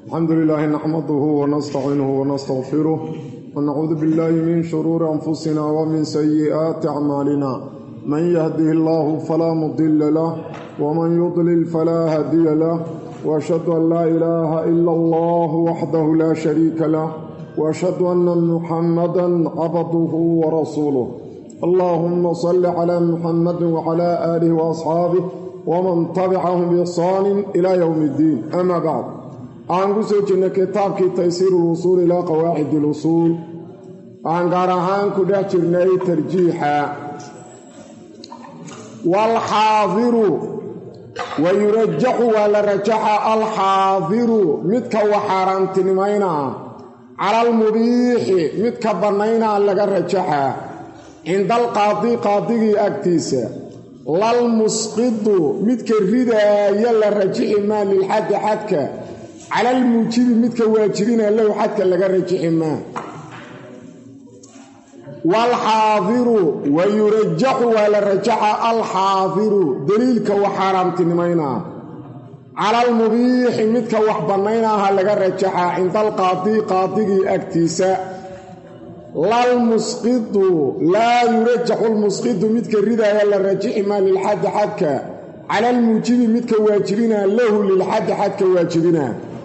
الحمد لله نحمده ونستعينه ونستغفره ونعوذ بالله من شرور أنفسنا ومن سيئات أعمالنا من يهده الله فلا مضل له ومن يضلل فلا هادي له وأشهد أن لا إله إلا الله وحده لا شريك له وأشهد أن محمدا عبده ورسوله اللهم صل على محمد وعلى آله وأصحابه ومن تبعهم بإحسان إلى يوم الدين أما بعد waxaan ku soo jirnay kitaabkii taysiir ulwusuul ilaa qawaacid ilusuul waxaan gaar ahaan ku dhex jirnay tarjiixa waalxaadiru wa yurajaxu waa la rajaxa alxaadiru midka wax xaaraantinimaynaa cala almubiixi midka bannaynaa laga rajaxaa cinda alqaadi qaadigii agtiisa lalmusqidu midka ridaaya la rajixi maa lilxaddi xadka cala almuujibi midka waajibina lahu xadka laga rajixi maa waalxaadiru wa yurajaxu waa la rajaxa alxaadiru daliilka wax xaaraamtinimaynaa cala almubiixi midka wax bannaynaaha laga rajaxaa cinda alqaadi qaadigii agtiisa lalmusqidu laa yurajaxu lmusqidu midka ridaaya la rajixi maa lilxaddi xadka cala almuujibi midka waajibina lahu lilxaddi xadka waajibina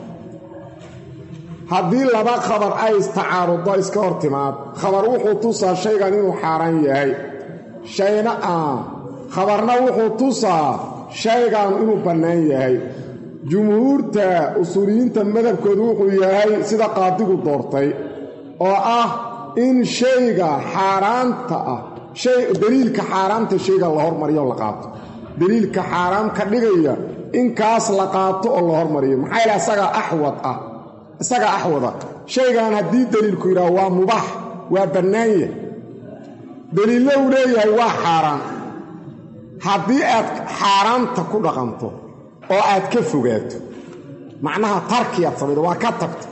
haddii laba khabar ay istacaarudo iska hor timaad khabar wuxuu tusaa shaygan inuu xaaraan yahay shayna ah khabarna wuxuu tusaa shaygan inuu bannaan yahay jumhuurta usuuliyiinta madhabkoodu wuxuu yahay sida qaadigu doortay oo ah in shayga xaaraanta ah daliilka xaaraanta shayga la hormariyo la qaato daliilka xaaraam ka dhigaya in kaas la qaato oo la hormariyo maxaa yaele isagaa axwad ah isagaa axwada shaygan haddii daliilku yidhaah waa mubaax waa bannaanya daliillo uu leeyahay waa xaaraan haddii aad xaaraanta ku dhaqanto oo aad ka fogaato macnaha tarkiyaad samaydo waa ka tagto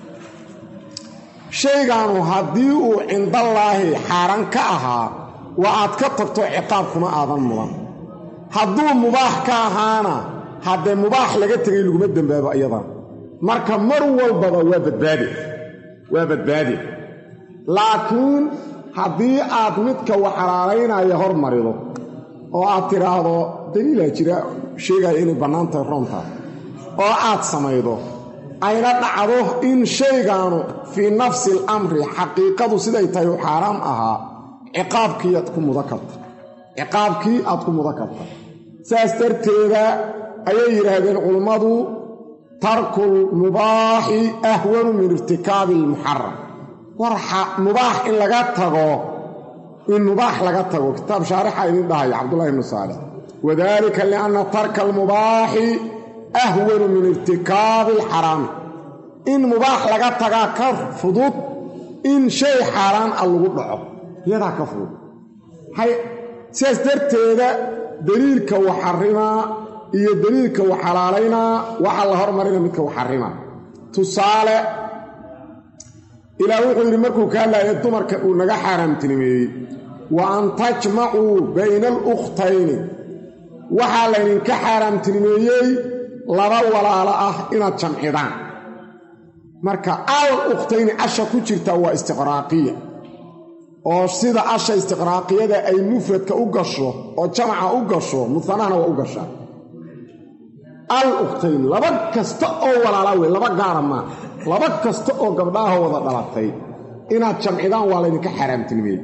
shaygaanu haddii uu cindallaahi xaaraan ka ahaa waa aad ka tagto ciqaab kuma aadan mudan hadduu mubaax ka ahaana haddee mubaax laga tegay laguma dembaabo iyadan marka mar walbaba waa badbaade waa badbaade laakiin haddii aad midka wax xalaalaynaya hormarido oo aad tidhaahdo daliilaa jira sheegaya inay bannaan tahay roontaas oo aad samaydo ayna dhacdo in shaygaanu fii nafsi alamri xaqiiqadu siday tahay u xaaraam ahaa ciqaabkii aad ku mudan karta ciqaabkii aad ku mudan karta saas darteeda ayay yidhaahdeen culummadu tarku lmubaaxi ahwanu min irtikaabi almuxaram war mubaax in laga tago in mubaax laga tago kitaab shaarixa idin dhahaya cabdullahi ibnu saalix wadalika lianna tarka almubaaxi ahwanu min irtikaabi alxaraami in mubaax laga tagaa ka fudud in shay xaaraan a lagu dhaco iyadaa ka fudud sidaas darteeda daliilka waxarimaa iyo daliilka wax xalaalaynaa waxaa la hormarina midka wax xarimaa tusaale ilaah wuxuu yidhi markuu ka hadlaya dumarka uu naga xaaraamtinimeeyey wa an tajmacuu bayna alukhtayni waxaa laydinka xaaraamtinimeeyey laba walaalo ah inaad jamcidaan marka al ukhtayni asha ku jirta waa istiqraaqiya oo sida asha istiqraaqiyada ay mufradka u gasho oo jamaca u gasho musanahna waa u gashaa al ukhtayn laba kasta oo walaala wey laba gaara maa laba kasta oo gabdhaaha wada dhalatay inaad jamcidaan waa laydinka xaaraamtinimeeyey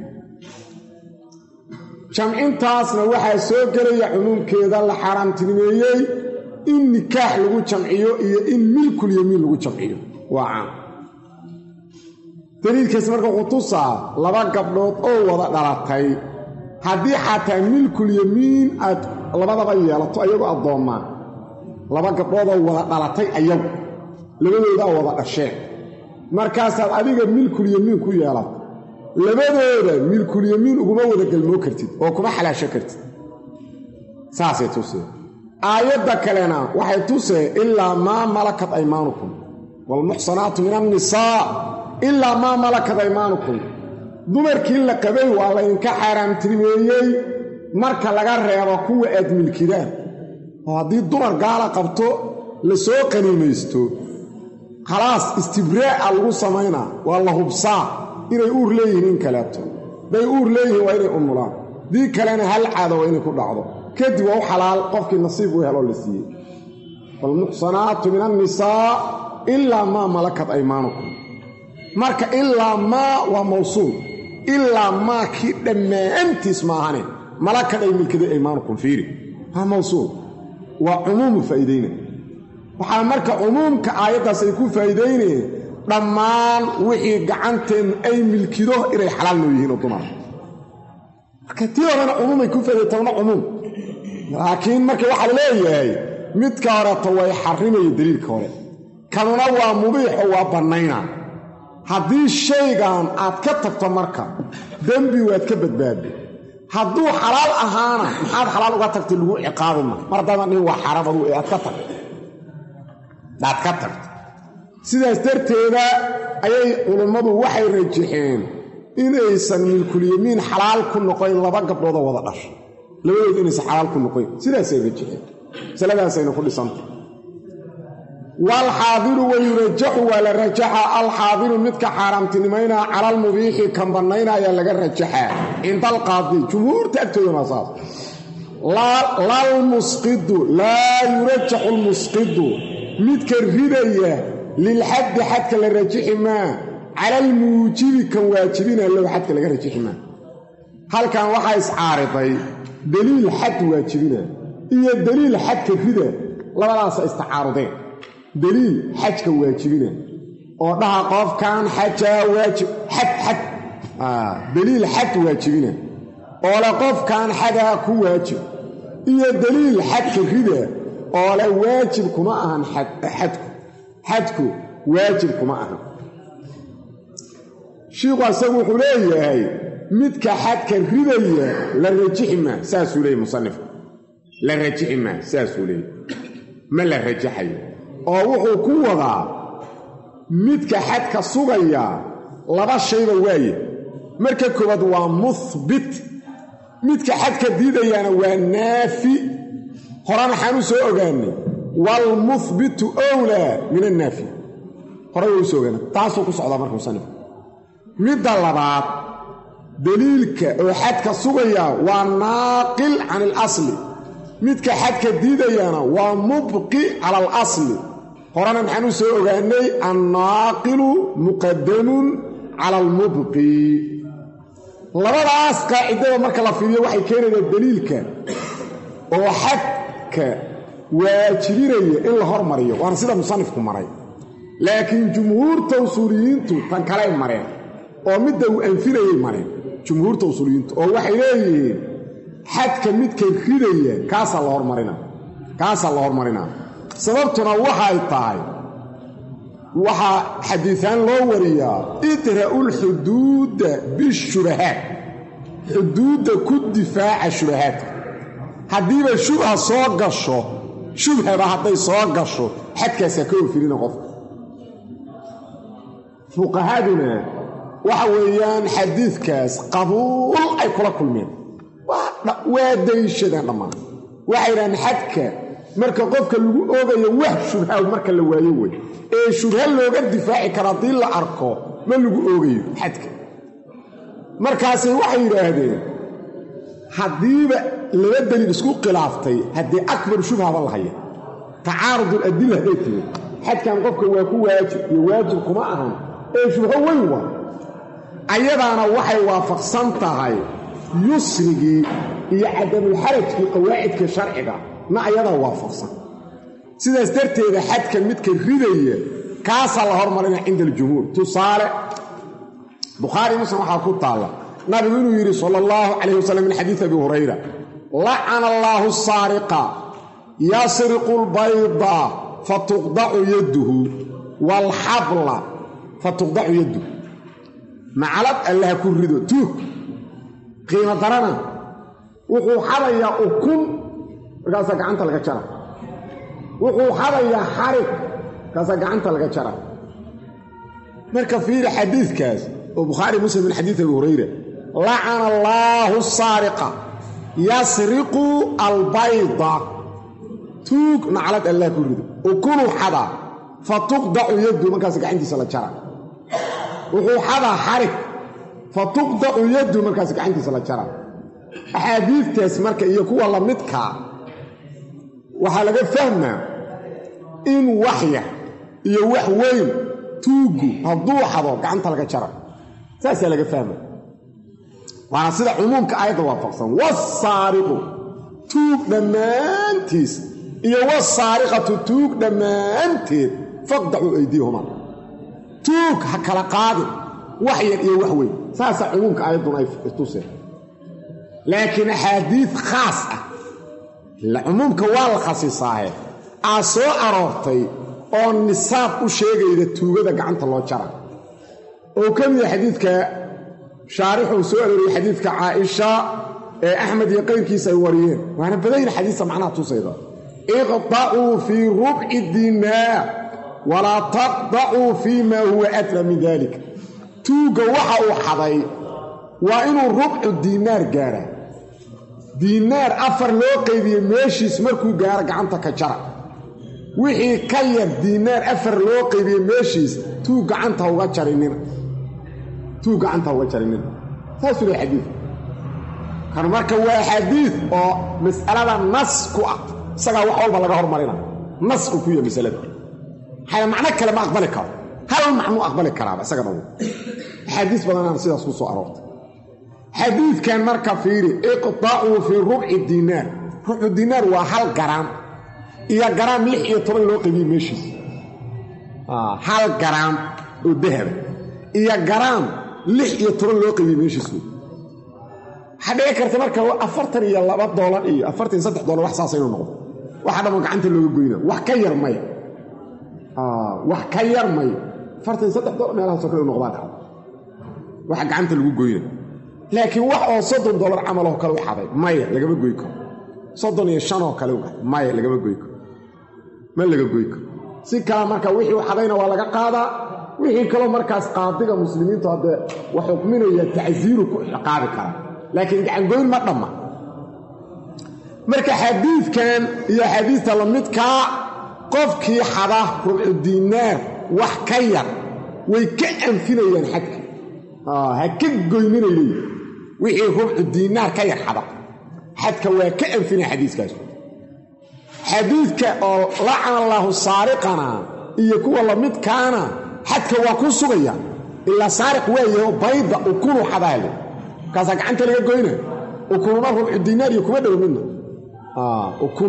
jamcintaasna waxaa soo gelaya cumuumkeeda la xaaraamtinimeeyey in nikaax lagu jamciyo iyo in milkulyamiin lagu jamciyo waa caan daliilkaas marka wuxuu tusaa laba gabdhood oo wada dhalatay haddii xataa milkulyamiin aad labadaba yeelato ayagoo addoommaan laba gabdhoodoo wada dhalatay ayagu labadoodaa wada dhasheen markaasaad adiga milkulyamiin ku yeelato labadooda milkulyamiin uguma wada galmoo kartid oo kuma xalaasho kartid saasay tusee aayadda kalena waxay tusee ilaa maa malakat aymaanukum waalmuxsanaatu min annisaa ilaa maa malakat aymaanukum dumarkii la qabay waa laydinka xaaraamtirimeeyey marka laga reebo kuwa aad milkidaan oo haddii dumar gaala qabto la soo qaniimaysto khalaas istibraa'a lagu samaynaa waa la hubsaa inay uur leeyihiin in kaleeto hadday uur leeyihiin waa inay umulaan dii kalena hal caado waa inay ku dhacdo kadib waa u xalaal qofkii nasiib u heloo la siiyey waalmuxsanaatu min annisaa ilaa maa malakat aymaanukum marka ilaa maa waa mawsuul ilaa maa kii dhammaantiis maahane malakad ay milkaday aymaanukum fiiri waa mawsuul waa cumuumu faa'iidayna waxaa marka cumuumka aayaddaas ay ku faa'iidaynayeen dhammaan wixii gacanteennu ay milkido inay xalaal noo yihiin oo dumara marka tii horena cumuumay ku faa'iday tawna cumuum laakiin marka waxaa la leeyahay midka horeeto way xarrimaya daliilka hore kanuna waa mubiixo waa bannayna haddii shaygan aad ka tagto marka dembi waad ka badbaadi hadduu xalaal ahaana maxaad xalaal uga tagtay lagu ciqaabima mar haddaadan dhihin waa xaraam aduu ee aad ka tagto aad ka tagto sidaas darteeda ayay culummadu waxay rajaxeen inaysan milkulyamiin xalaal ku noqoyn laba gabdhoodoo wada dhasha labadood inaysan xalaal ku noqoyn sidaasay rajaxeen masaladaasayna ku dhisanta waalxaadiru wayurajaxu waa la rajaxaa alxaadiru midka xaaraamtinimaynaa cala almubiixi kan bannaynaayaa laga rajaxaa cinda alqaadi jumhuurta agtoodana saas lalmusqidu laa yurajaxu lmusqidu midka ridaya lilxaddi xadka la rajixi maa cala almuujibi kan waajibina low xadka laga rajixi maa halkan waxaa iscaariday deliil xad waajibina iyo deliil xadka rida labadaasa istacaarudeen deliil xajka waajibina oo dhaha qofkan xajaa waajib xad xad deliil xad waajibina oo le qofkan xadaa ku waajib iyo deliil xadka rida oo le waajib kuma ahan xadku xadku waajib kuma ahan shiikhu asagu wuxuu leeyahay midka xadka ridaya la rajixi maa saasuu leeyay musanifku la rajixi maa saasuu leeyay ma la rajaxayo oo wuxuu ku wadaa midka xadka sugaya laba shayba waaye marka koowaad waa muhbit midka xadka diidayaana waa naafi horan waxaan u soo ogaanay waalmuhbitu owlaa min annaafi horay waa u soo ogaana taasuu ku socdaa marka musanifku midda labaad daliilka oo xadka sugaya waa naaqil can ilasli midka xadka diidayana waa mubqi cala alasli horena maxaan u soo ogaanay annaaqilu muqadamun cala almubqi labadaas qaacidada marka la fiiriyo waxay keenaysaa daliilka oo xadka waajibinaya in la hormariyo waana sida musanifku maray laakiin jumhuurta usuuliyiintu tan kaley mareen oo midda uu anfinayay mareen jumhuurta usuuliyiintu oo waxay leeyihiin xadka midka ridaya kaasaa la hormarina kaasaa la hormarinaa sababtuna waxay tahay waxaa xadiiaan loo wariyaa idra'u lxuduuda bishubahaat xuduudda ku difaaca shubahaadka haddiiba shubha soo gasho shubhaba hadday soo gasho xadkaasaa ka ofirina qofka fuqahaduna waxa weeyaan xadiidkaas qabuul ay kula kulmeen waa dayshadaan dhammaan waxay idhahaan xadka marka qofka lagu oogayo wax shubha marka la waayo wey ee shubha looga difaaci karo haddii la arko ma lagu oogayo xadka markaasay waxay yidhaahdeen haddiiba laba daliil isku khilaaftay haddii akbar shubhaba la haya tacaarud adila hadday timid xadkan qofka waa ku waajib iyo waajib kuma ahan ee shubho weyn waa ayadaana waxay waafaqsan tahay yusrigii iyo cadamulxarajkii qawaacidka sharciga na ayadaa waafaqsan sidaas darteeda xadka midka ridaya kaasaa la hormarina cinda aljumhuur tusaale bukhaari muslim waxaa ku taalla nabigu inuu yidhi sala allahu calayh wasalam min xadiid abi hurayra lacana allaahu saariqa yasriqu lbayda fatuqdacu yadduhu waalxabla fatuqdacu yadduhu macalad allaha ku rido tuug qiimo darana wuxuu xadayaa ukun markaasaa gacanta laga jara wuxuu xadayaa xarig markaasaa gacanta laga jara marka fiiri xadiidkaas oo bukhaari muslim min xadiid abi hurayra lacana allaahu saariqa yasriqu albayda tuug naclad allah ku rido ukunuu xadaa fa tuqdacu yaddu markaas gacantiisa la jara wuxuu xadaa xarig fa tuqdacu yaddu markaas gacantiisa la jara axaadiidtaas marka iyo kuwa la midkaa waxaa laga fahmaa in wax yar iyo wax weyn tuuggu hadduu xado gacanta laga jara saasaa laga fahma waana sida cumuumka aayadda waafaqsan wasaariqu tuug dhammaantiis iyo wasaariqatu tuug dhammaanteed faqdacuu aydiyahuma tuug ha kala qaadin wax yar iyo wax weyn saasaa cumuumka aayadduna ay tuseen laakiin axaadiid khaas ah cumuumka waa la khasisaahe aa soo aroortay oo nisaab u sheegayda tuugada gacanta loo jara oo ka mida xadiidka shaarixuu soo arooriyey xadiidka caaisha ee axmed iyo qayrkiisa ay wariyeen waana badayna xadiista macnaha tusayda iqdacuu fii rubci dinaar walaa taqdacuu fii maa huwa adla min dalik tuugga waxa uu xaday waa inuu rubcu diinaar gaara diinaar afar loo qaybiye meeshiis markuu gaaro gacanta ka jara wixii ka yar diinaar afar loo qaybiye meeshiis tuug gacanta uga jarinina tuug gacanta uga jarinina saasuu lehy xadiid kan marka waa xadiid oo mas'alada nas ku ah isagaa wax walba laga hormarina nas uu ku yahay masalada maxaa macno kale ma aqbali karo hal macnuu aqbali karaaba isaga dhawo axaadiis badanaan sidaas ku soo aroortay xadiidkan marka fiiri iqdacuu fii rubci diinaar rubcu diinaar waa hal garaam iyo garaam lix iyo toban loo qabiye meeshiis hal garaam oo dahaba iyo garaam lix iyo toban loo qabiye meeshiis wey waxaa dhici karta marka afartan iyo laba doolar iyo afartan iyo saddex doolar wax saasa inuu noqdo waxa dhammo gacanta looga goyna wax ka yar maya wax ka yar maya afartan iyo saddex doolar meelahaasoo kale u noqdaa dhacda waxa gacanta lagu goyna laakiin wax oo soddon dollar camal oo kale u xaday maya lagama goy karo soddon iyo shan oo kale u xaday maya lagama goy karo ma laga goy karo si kale marka wixii u xadayna waa laga qaadaa wixii kaloo markaas qaadiga muslimiintu haddee wax xukminaya tacsiiru ku ciqaabi karaa laakiin gacangoyn ma dhamma marka xadiidkan iyo xadiista la midkaa qofkii xada rubcu diinaar wax ka yar way ka anfinayaan xadka ha ka goynina leeyi wixii rubcu diinaar ka yar xada xadka waa ka anfinaya xadiiskaas xadiidka oo lacana allaahu saariqana iyo kuwa lamidkaana xadka waa ku sugaya ilaa saariq waayaho bayda ukunu xadaale markaasaa gacanta laga goyna ukununa rubcu diinaar iyo kuma dhow midna ukun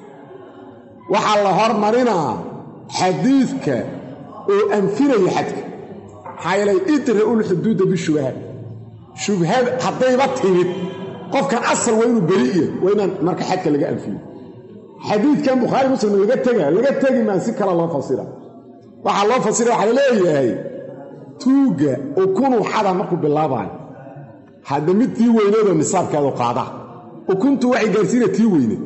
waxaa la hormarinaa xadiidka oo anfinaya xadka maxaa yeelay idra'u lxuduuda bishubahaat shubhada haddayba timid qofkan asal waa inuu beri'iya waa inaan marka xadka laga anfiyo xadiidkan bukhaari muslim laga tega laga tegi maa si kale loo fasira waxaa loo fasira waxaa laleeyahay tuugga ukunuu xada markuu bilaabaayo hadda mid tii weyneedoo nisaabkeedu qaada ukuntu waxay gaarsiina tii weyneed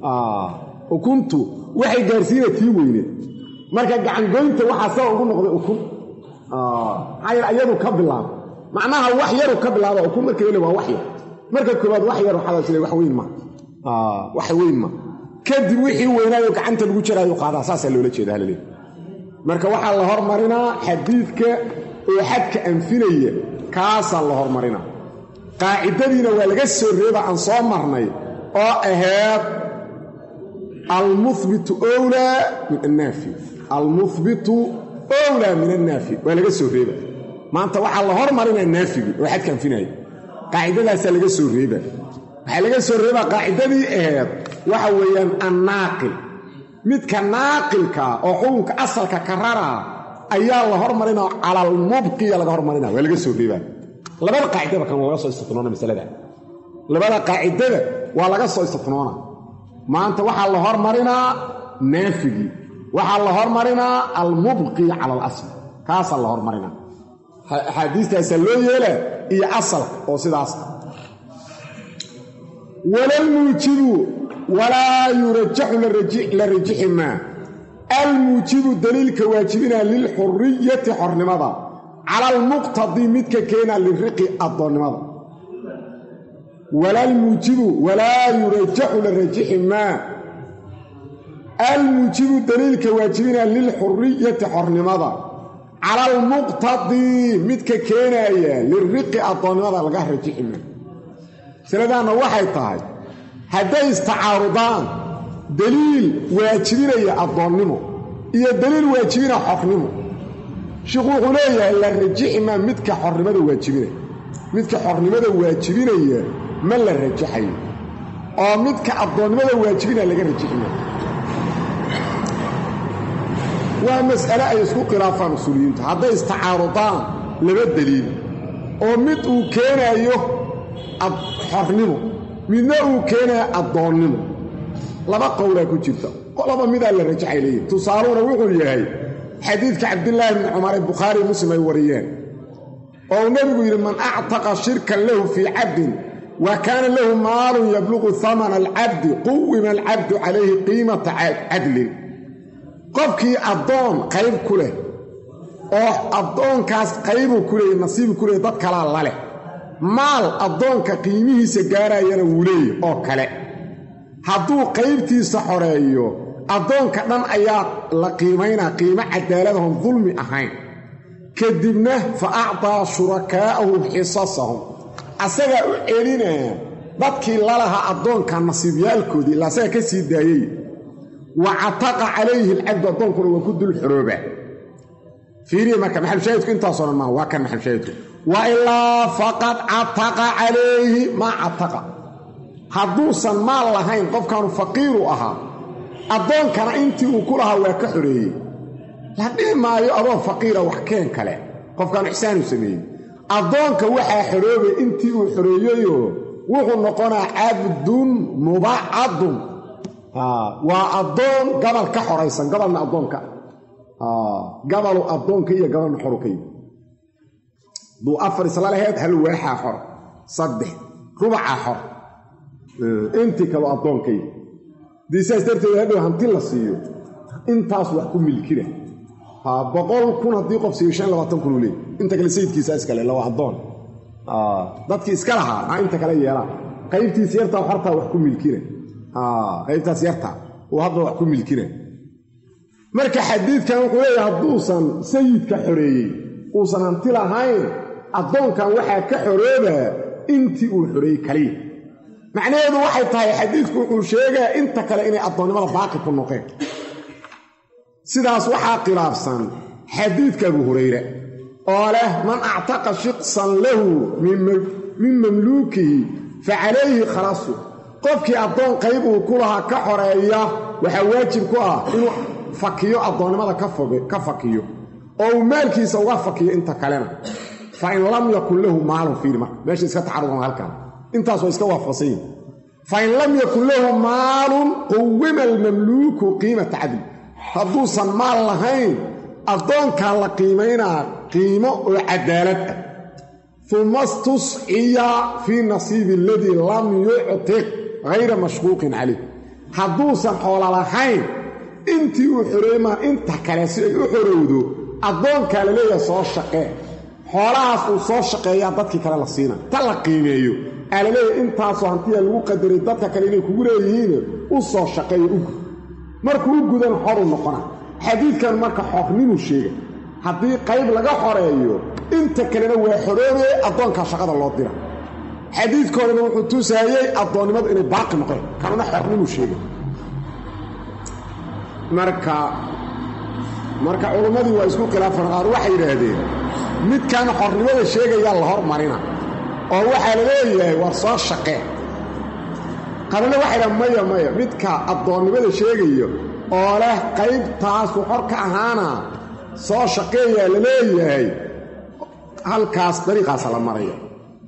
ukuntu waxay gaarsiina tii weyneed marka gacangoynta waxaa saa ugu noqday ukun maxaa yeele ayadu ka bilaaba macnaha wax yaru ka bilaaba ukun marka ele waa wax yar marka koobaad wax yaru xadaasile wax weyn ma wax weyn ma kadib wixii weynaayo gacanta lagu jaraayo qaadaa saasaa loola jeeda halaleey marka waxaa la hormarinaa xadiidka oo xadka anfinaya kaasaa la hormarinaa qaacidadiina waa laga soo reeba aan soo marnay oo ahayd almuhbitu owlaa min annaafi almuhbitu owlaa min annaafi waa laga soo reeba maanta waxaa la hormarinaa naafigii oo xadka anfinaya qaacidadaasaa laga soo reeba waxaa laga soo reebaa qaacidadii ahayd waxa weeyaan annaaqil midka naaqilkaa oo xukunka asalka ka raraa ayaa la hormarinaa cala almubqiya laga hormarina waa laga soo reebaa labada qaacidaba kan waa laga soo istinoona masalada labada qaacidada waa laga soo istinoona maanta waxaa la hormarinaa naafigii waxaa la hormarinaa almubqi cala alasl kaasaa la hormarinaa axaadiistaasaa loo yeelaa iyo asalka oo sidaas ah walalmuujibu walaa yurajaxu la rajixi maa almuujibu daliilka waajibinaa lilxuriyati xornimada cala almuqtadii midka keenaa liriqi addoonnimada walaalmuujibu walaa yurajaxu la rajixi maa almuujibu daliilka waajibina lilxuriyati xornimada cala almuqtadii midka keenaya liriqi addoonnimada laga rajixima masaladaanna waxay tahay hadday istacaarudaan daliil waajibinaya addoonnimo iyo daliil waajibina xornimo sheikhu wuxuu leeyahay la rajiximaa midka xornimada waajibinaya midka xornimada waajibinaya ma la rajaxayo oo midka addoonnimada waajibinaya laga rajiximaya waa mas'ale ay isku khilaafaan usuuliyiintu hadday istacaarudaan laba daliil oo mid uu keenayo xornimo midna uu keenayo addoonnimo laba qowlaa ku jirta qolaba midaa la rajaxay leeyihi tusaaluhuna wuxuu yahay xadiidka cabdillaahi bni cumar ee bukhaari muslim ay wariyeen oo uu nebigu yidhi man actaqa shirkan lahu fii cabdin wa kaana lahu maalun yabluqu hamana alcabdi quwima alcabdu calayhi qiimata cadlin qofkii addoon qayb ku leh oo addoonkaas qaybuu ku leeyay nasiibu ku leeyay dad kalaa la leh maal addoonka qiimihiisa gaarayana wuu leeyay oo kale hadduu qaybtiisa xoreeyo addoonka dhan ayaa la qiimaynaa qiimo cadaaladahon dulmi ahayn kadibna fa actaa shurakaa'ahu xisasahum asagaa u celinaa dadkii lalahaa addoonka nasiibyaalkoodii ila asaga ka sii daayey wa cataqa calayhi alcabdu addoonkuna waa ku dul xorooba fiiriya marka maxalushaahidku intaasoo dhan maa waa kan maxalushaahidku wa ilaa faqad cataqa calayhi maa cataqa hadduusan maal lahayn qofkaanu faqiiru ahaa addoonkana intii uu ku lahaa waa ka xoreeyey la dhihi maayo adoo faqiira wax keen kale qofkaanu ixsaanu sameeyey addoonka waxaa xoroobay intii uu xoreeyeyoo wuxuu noqonaa cabdun mubacadun waa addoon gabal ka xoraysan gabalna addoonka gabalu addoonka iyo gabalna xoru ka yimi duu afar isla laheyd hal waaxaa xor saddex rubacaa xor intii kaloo addoonka yimi dii saas darteed hadhow hanti la siiyo intaas wax ku milkina boqol kun haddii qof siiyo shan labaatan kun uu leey inta kale sayidkiisa iskale la waa addoon dadkii iska lahaa a inta kale yeelaan qaybtiisa yartaa xortaa wax ku milkina qaybtaas yarta uu hadda wax ku milkina marka xadiidkan wuxuu leeyahay hadduusan sayidka xoreeyey uusan hanti lahayn addoonkan waxaa ka xoroobaa intii uu xoreeyey kaliya macnaheedu waxay tahay xadiidku wuxuu sheegaa inta kale inay addoonnimada baaqi ku noqeen sidaas waxaa khilaafsan xadiidka abu hurayre oo leh man actaqa shiqsan lahu min mamluukihi fa calayhi khalasu qofkii addoon qayb uu ku lahaa ka xoreeya waxaa waajib ku ah inuu fakiyo addoonnimada ka fakiyo oo uu maalkiisa uga fakiyo inta kalena fa in lam yakun lahu maalun fiiri marka meesha iska tacarudan halkan intaas waa iska waafaqsan yihin fa in lam yakun lahu maalun quwima almamluuku qiimata cadli hadduusan maal lahayn addoonkaa la qiimaynaa qiimo oo cadaalad ah uma stusciya fii nasiibi aladii lam yuctiq hayra mashquuqin calayh hadduusan xoolo lahayn intii uu xoreeymaa inta kale si ay u xorowdo addoonkaa la leeyaha soo shaqee xoolahaas uu soo shaqeeyaa dadkii kale la siina ta la qiimeeyo aa la leeyahay intaasoo hantiya lagu qadaray dadka kale inay kugu leeyihiin u soo shaqeeyo u gud markuu u gudan xoru noqona xadiidkan marka xornimuu sheega haddii qayb laga xoreeyo inta kalena waa xoroobee addoonkaa shaqada loo dira xadiidkoodana wuxuu tusaayey addoonnimadu inay baaqi noqon kanuna xornimuu sheega marka marka culummadii waa isku khilaafan qaar waxay yidhaahdeen midkan xornimada sheegayaa la hormarina oo waxaa la leeyahay war soo shaqee qarina waxay dhaha maya maya midka addoonnimada sheegayo oo leh qaybtaasu xor ka ahaana soo shaqeeyaa la leeyahay halkaas dariiqaasa la maraya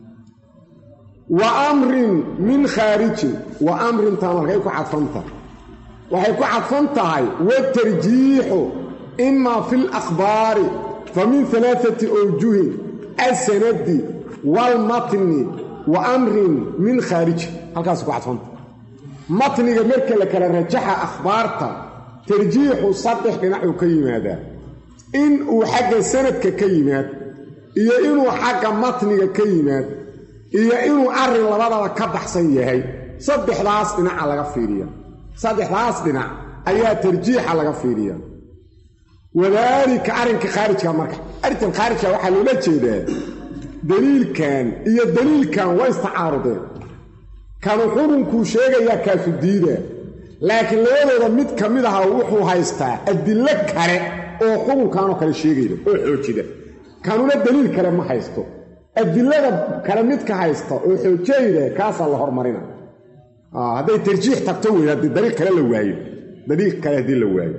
wa amrin min khaarijin wa amrintaan halkay ku cadfanta waxay ku cadfan tahay watarjiixu imaa fi lakhbaari fa min alaaati awjuhin asanadi waalmatni wa amrin min khaarijin halkaas ku cadfanta matniga marka la kala rajaxa akhbaarta tarjiixu saddex dhinacuu ka yimaadaa in uu xagga sanadka ka yimaad iyo inuu xagga matniga ka yimaad iyo inuu arrin labadaba ka baxsan yahay saddexdaas dhinaca laga fiiriya saddexdaas dhinac ayaa tarjiixa laga fiiriya wadaalika arrinka khaarijka marka arrinkan khaarijka waxaa loola jeedaa daliilkan iyo daliilkan waa istacaarudeen kanu xukunkuu sheegayaa kaasu diida laakiin labadooda mid ka mid aha wuxuu haystaa adillo kale oo xukunkanoo kale sheegayda oo xoojida kanuna daliil kale ma haysto adilada kale midka haysta oo xoojayda kaasaa la hormarina hadday tarjiix tagto wey haddii daliil kale la waayo daliil kale haddii la waayo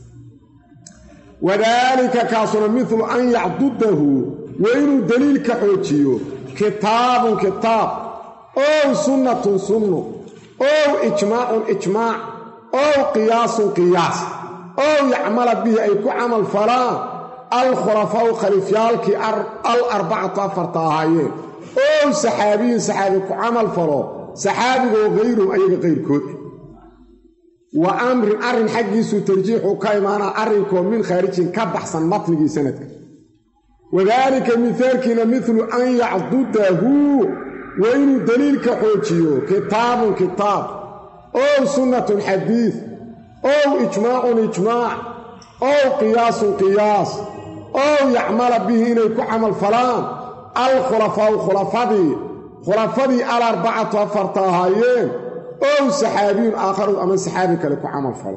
wadaalika kaasuna milu an yacdudahu waa inuu daliilka xoojiyo kitaabun kitaab ow sunnatun sunnu ow ijmaacun ijmaac ow qiyaasun qiyaas ow yacmala bihi ay ku camal falaan alkhulafaau khaliifyaalkii al arbacatu afarta ahaayeen ow saxaabiyun saxaabi ku camal falo saxaabigoo hayruhum ayaga qayrkood wa amrin arrin xaggiisuu tarjiixu ka imaanaa arrinkoo min khaarijin ka baxsan matnigii sanadka wadaalika mihaalkiina midlu an yacdudahu waa inuu daliilka xoojiyo kitaabun kitaab ow sunnatun xadiid ow ijmaacun ijmaac ow qiyaasun qiyaas ow yacmala bihi inay ku camal falaan alkhulafaau khulafadii khulafadii alarbacatu afarta ahaayeen ow saxaabiyun aakharu ama saxaabi kale ku camal falo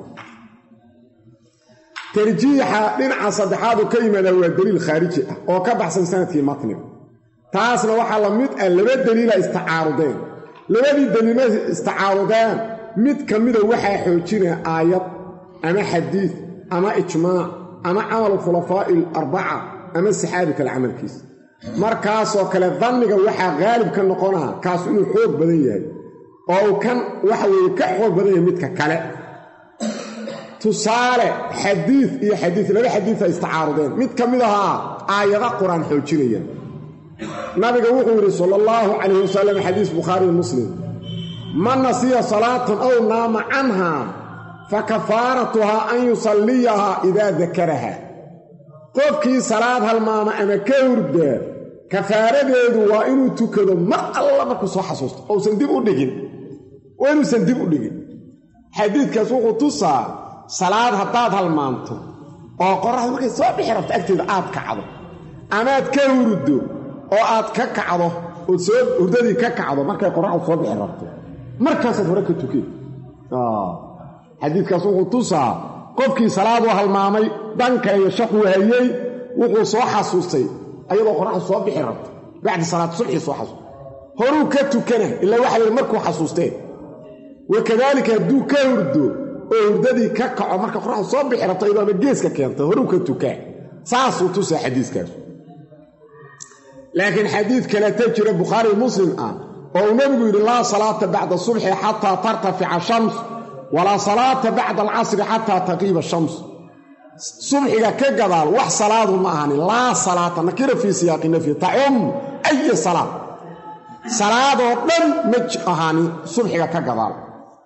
tarjiixa dhinaca saddexaadu ka yimaadaa waa daliil khaariji ah oo ka baxsan sanadkii matniga taasna waxaa la mid ah laba daliila istacaarudeen labadii daliila istacaarudeen mid ka mida waxaa xoojinaya aayad ama xadiid ama ijmaac ama camal khulafaa'i alarbaca ama saxaabi kale camalkiisa markaasoo kale danniga waxaa qaalib ka noqonaa kaas inuu xoog badan yahay oo uu kan waxa weeye ka xoog badan yahay midka kale tusaale xadiid iyo xadiid laba xadiida istacaarudeen mid ka mid ahaa aayada qur-aan xoojinaya nabiga wuxuu yidhi sala allahu calayh wasalam xadiis bukhaari muslim man nasiya salaatan ow naama canhaa fa kafaaratuhaa an yusalliyahaa idaa dakaraha qofkii salaad halmaama ama ka hurdaa kafaaradeedu waa inuu tukado mar alla markuu soo xasuusto ousan dib u dhigin waa inuusan dib u dhigin xadiidkaas wuxuu tusaa salaad haddaad halmaanto oo qorraxda markay soo bixi rabto agteeda aad kacdo amaad ka hurdo oo aad ka kacdo ood soo hurdadii ka kacdo markay qorraxdu soo bixi rabto markaasaad hore ka tukeen xadiidkaas wuxuu tusaa qofkii salaadu halmaamay dhanka iyo shaquu hayey wuxuu soo xasuustay ayadoo qorraxdu soo bixi rabto bacdi salaad subxii soo xasuustay horuu ka tukana ilaa waxa la markuu xasuusteen wakadaalika hadduu ka hurdo oo hurdadii ka kaco marka qorraxdu soo bixi rabto iyadoo ama geeska keentay horuu ka tukaa saasuu tusaa xadiiskaas laakiin xadiid kaleta jira bukhaari muslim ah oo uu nebigu yidhi laa salaata bacda subxi xataa tartafica shams walaa salaata bacda alcasri xataa taqiiba shams subxiga ka gadaal wax salaadu ma ahani laa salaata nakira fii siyaaqi nafyi tacum aya salaad salaadoo dhan ma ahaanin subxiga ka gadaal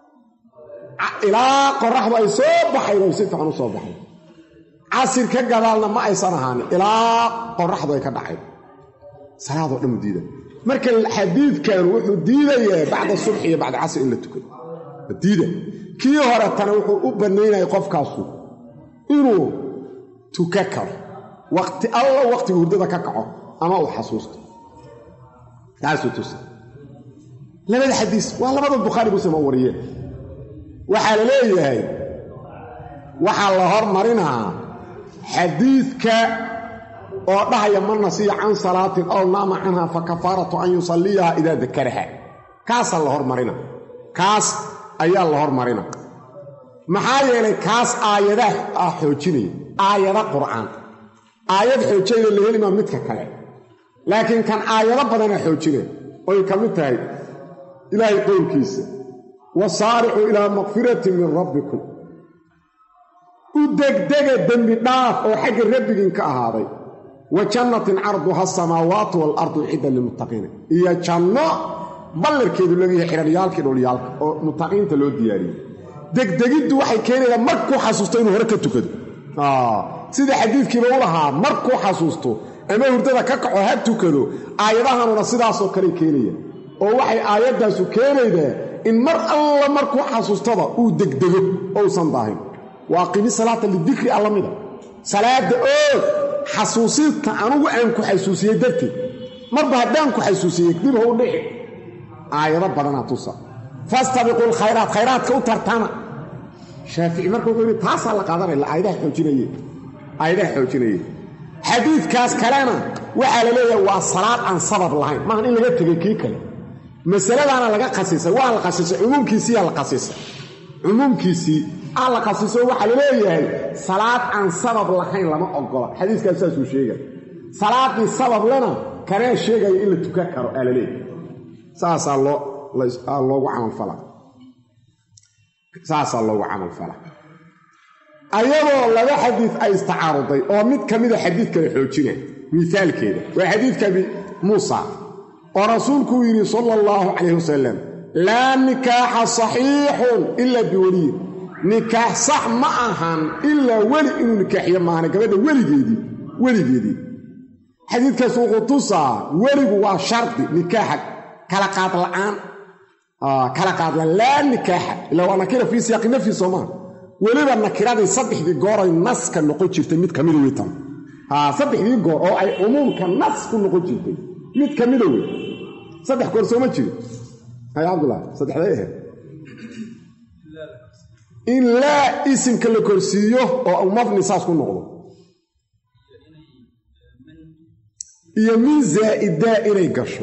ilaa qoraxdu ay soo baxayn oo si fiican u soo baxay casir ka gadaalna ma aysan ahaanin ilaa qoraxdu ay ka dhacayn salaadoo dhan u diida marka xadiidkan wuxuu diidayaa bacda subxi iyo bacda casri in la tukado diida kii horetana wuxuu u bannaynaya qofkaasu inuu tuka karo waqti alla waqtigu hurdada ka kaco ama uu xasuusto taasuu tusa labada xadiis waa labada bukhaari muslim oo wariyeen waxaa la leeyahay waxaa la hormarinaa xadiidka oo dhahaya man nasiya can salaatin ow naama canha fa kafaaratu an yusalliyaha idaa dakaraha kaasaa la hormarina kaas ayaa la hormarina maxaa yeelay kaas aayadaha ah xoojinaya aayada qur'aan aayad xoojayna la helimaa midka kale laakiin kan aayado badana xoojinaya oy ka mid tahay ilaahay qowlkiisa wasaaricuu ilaa makfiratin min rabbikum u degdega dembi dhaaf oo xagga rabbigiin ka ahaaday wa jannatin carduha asamaawaatu waalardu cidda lilmuttaqiina iyo janno ballarkeedu leeyahay xidhalyaalkii dholyaalka oo muttaqiinta loo diyaariyey degdegiddu waxay keenaysaa markuu xasuusto inuu hore ka tukado sida xadiidkiiba u lahaa markuu xasuusto ama hurdada ka kaco ha tukado aayadahanuna sidaasoo kale keenaya oo waxay aayaddaasu keenaydaa in mar alla markuu xasuustaba uu degdego ousan daahin waa aqimi salaata lidikri alla mida salaada oog xasuusinta anugu aan ku xasuusiyey darteed marba haddaan ku xasuusiyey dib hou dhici aayado badanaa tusa fastabiquu lkhayraat khayraadka u tartama shaafici marka wuxuu yidhi taasaa la qaadanaya aayadaha xoojinaye aayadaha xoojinaye xadiidkaas kalena waxaa la leeyahay waa salaad aan sabab lahayn maahan in laga tegay kii kale masaladaana laga khasisay waa la khasisay cumuumkiisiiyaa la khasisay cumuumkiisii aa la khasiso waxaa la leeyahay salaad aan sabab lahayn lama ogola xadiiskaas saasuu sheegay salaaddii sabab lena kanaa sheegaya in la tukan karo aa la leeyahay saasaa loo loogu camalfala saasaa loogu camalfala ayadoo laba xadiid ay istacaaruday oo mid ka mida xadiid kale xoojina mithaalkeeda waa xadiidka abi muusa oo rasuulkuu yidhi sala allahu calayh wasalam laa nikaaxa saxiixun ilaa biweliyin nikaax sax ma ahan ilaa weli inuu nikaaxiyo maahana gabadha weligeedii weligeedii xadiidkaas wuxuu tusaa weligu waa shardi nikaaxa kala qaad la'aan kala qaadlaan laa nikaaxa ilaa waa nakira fii siyaaqi nafyi soomaa weliba nakiradii saddexdii gooray naska noqon jirtay mid kamida wey tan saddexdii goor oo ay cumuumka nas ku noqon jirtay mid kamida wey saddex goor sooma jiri hay cabdullah saddexday ahayd in laa isimka la korsiiyo oo mafni saas ku noqdo iyo min zaa'idaa inay gasho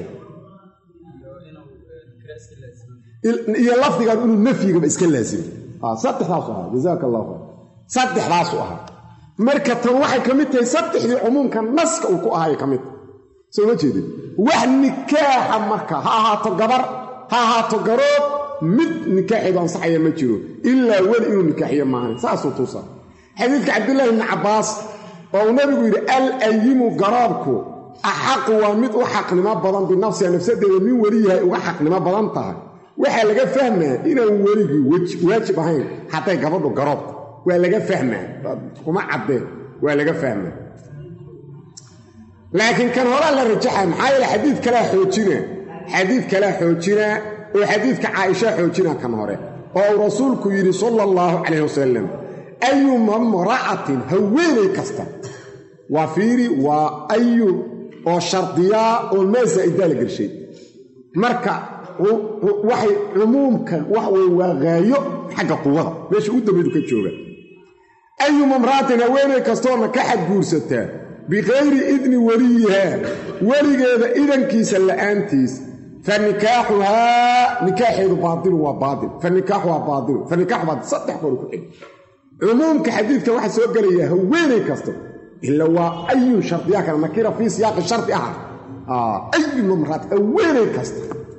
iyo lafdigan inuu nafyigaba iska laasimo saddexdaasu ahaa jazaaka allahu khayr saddexdaasu ahaa marka tan waxay ka mid tahay saddexdii cumuumka naska uu ku ahaayay ka mid tahay soo ma jeedin wax nikaaxa marka ha ahaato gabar ha ahaato garoob mid nikaaxeedu ansaxaya ma jiro ilaa weli inuu nikaaxiyo maahan saasuu tuusa xadiidka cabdillaahi bni cabbaas oo uu nabigu yidhi al ayimu garoobku axaqu waa mid u xaqnimo badan binafsiha nafsadeeda min weliyahay uga xaqnimo badan tahay waxaa laga fahmaa inaan weligii waajib ahayn hadday gabadhu garoobta waa laga fahmaa kuma caddeen waa laga fahmaa laakiin kan horaa la rajaxa maxaa yeele xadiid kalaa xoojina xadiid kalaa xoojina oo xadiidka caaisha xoojina kan hore oo uu rasuulku yidhi sala allahu calayh wasalam ayuma mra'atin haweenay kasta waa fiiri waa ayu oo shardiyaa oo maa zaa'idaa la gelshay marka waxay cumuumkan wax wey waa haayo xagga quwada meesha u dambaydu ka jooga ayuma mra'atin haweenay kastoona ka xadguursataa bikayri idni weliyihaa weligeeda idankiisa la'aantiis fa nikaaxuhaa nikaaxeedu baailu waa baail fa nikaaxu waa baailu fa nikaaxu baail saddex goor ku xig cumuumka xadiidka waxaa soo gelaya haweenay kasta ila waa ayun shardiyaa kale nakira fii siyaaqi shardi aha ayuma mraat haweenay kasta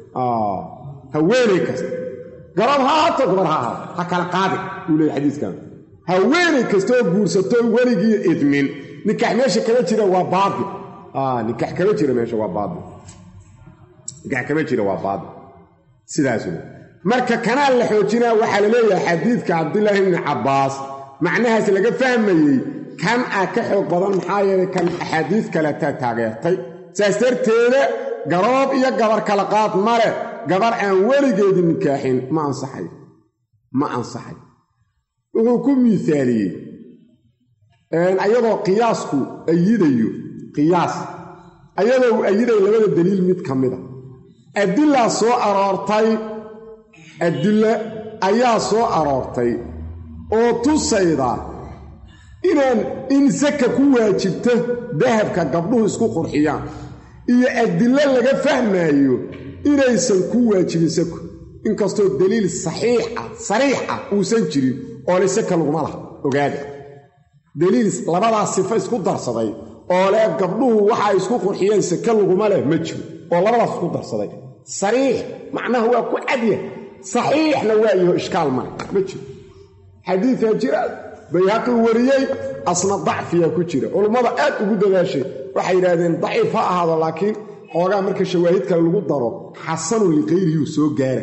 haweenay kasta garab ha ahaato gabar ha ahaato ha kala qaadi buu leeyay xadiiskan haweenay kastaoo guursato weligii idmin nikaax meesha kama jira waa baail nikaax kama jira meesha waa baail nikaax kama jira waa baail sidaas wey marka kanaa la xoojinaa waxaa la leeyahay xadiidka cabdulaahi bni cabbaas macnahaas laga fahmayey kan ah ka xoog badan maxaa yeelay kan axaadiis kaletaa taageertay saas darteeda garoob iyo gabar kala qaad male gabar aan weligeedi nikaaxin ma ansaxay ma ansaxay wuxuu ku miisaaliyey ayadoo qiyaasku ayidayo qiyaas ayadoo uu ayidayo labada daliil mid ka mida adilaa soo aroortay adilla ayaa soo aroortay oo tusayda inaan in saka ku waajibto dahabka gabdhuhu isku qurxiyaan iyo adillo laga fahmaayo inaysan ku waajibin sako inkastoo daliil saxiixa sariixa uusan jirin oo le saka laguma laha ogaada daliil labadaas sifo isku darsaday oo le gabdhuhu waxa ay isku qurxiyeen sake laguma leh ma jiro oo labadaas isku darsaday sariix macnaha waa ku cadya saxiixna waa yaho ishkaal male ma jiro xadiidaa jira bayhaqi wariyey asna dacfiyaa ku jira culummada aad ugu dadaashay waxay yidhaahdeen daciif ha ahaado laakiin xoogaa marka shawaahid kale lagu daro xasanun liqayrihii soo gaara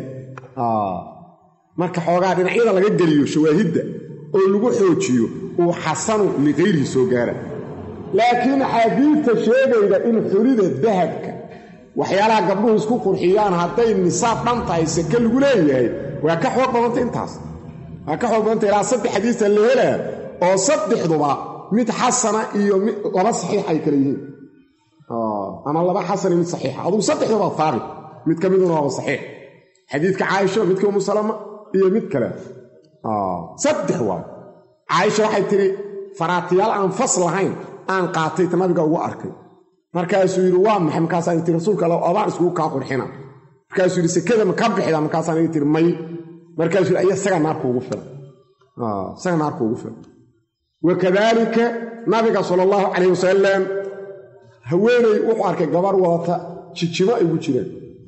marka xoogaa dhinacyada laga geliyo shawaahidda oo lagu xoojiyo uu xasanu liqayrihi soo gaara laakiin axaadiidta sheegayda in xulida dahabka waxyaalaha gabdhuhu isku qurxiyaan hadday nisaab dhan tahay sake lagu leeyahay waa ka xoog badanta intaas waa ka xoog badanta ilaa saddex xadiisa la helaa oo saddexduba mid xasana iyo mid laba saxiix ay kale yihiin ama laba xasana mid saxiixa adugu saddexduba haabit mid ka miduna waaba saxiix xadiidka caaisha midka umu salama iyo mid kale saddex waay caaisha waxay tidhi faraatiyaal aan fas lahayn aan qaatay ta nabiga ugu arkay markaasuu yidhi waa maxay markaasaan tii rasuulka alla abaan iskugu kaa qurxina markaasuu yidhi sekada ma ka bixida markaasaan ii tiri may markaasuu yidhi aya isaga naarka ugu filan isaga naarka ugu filan wakadaalika nabiga sala allahu calayh wasalam haweeney wuxuu arkay gabar wadata jijimo ay gu jireen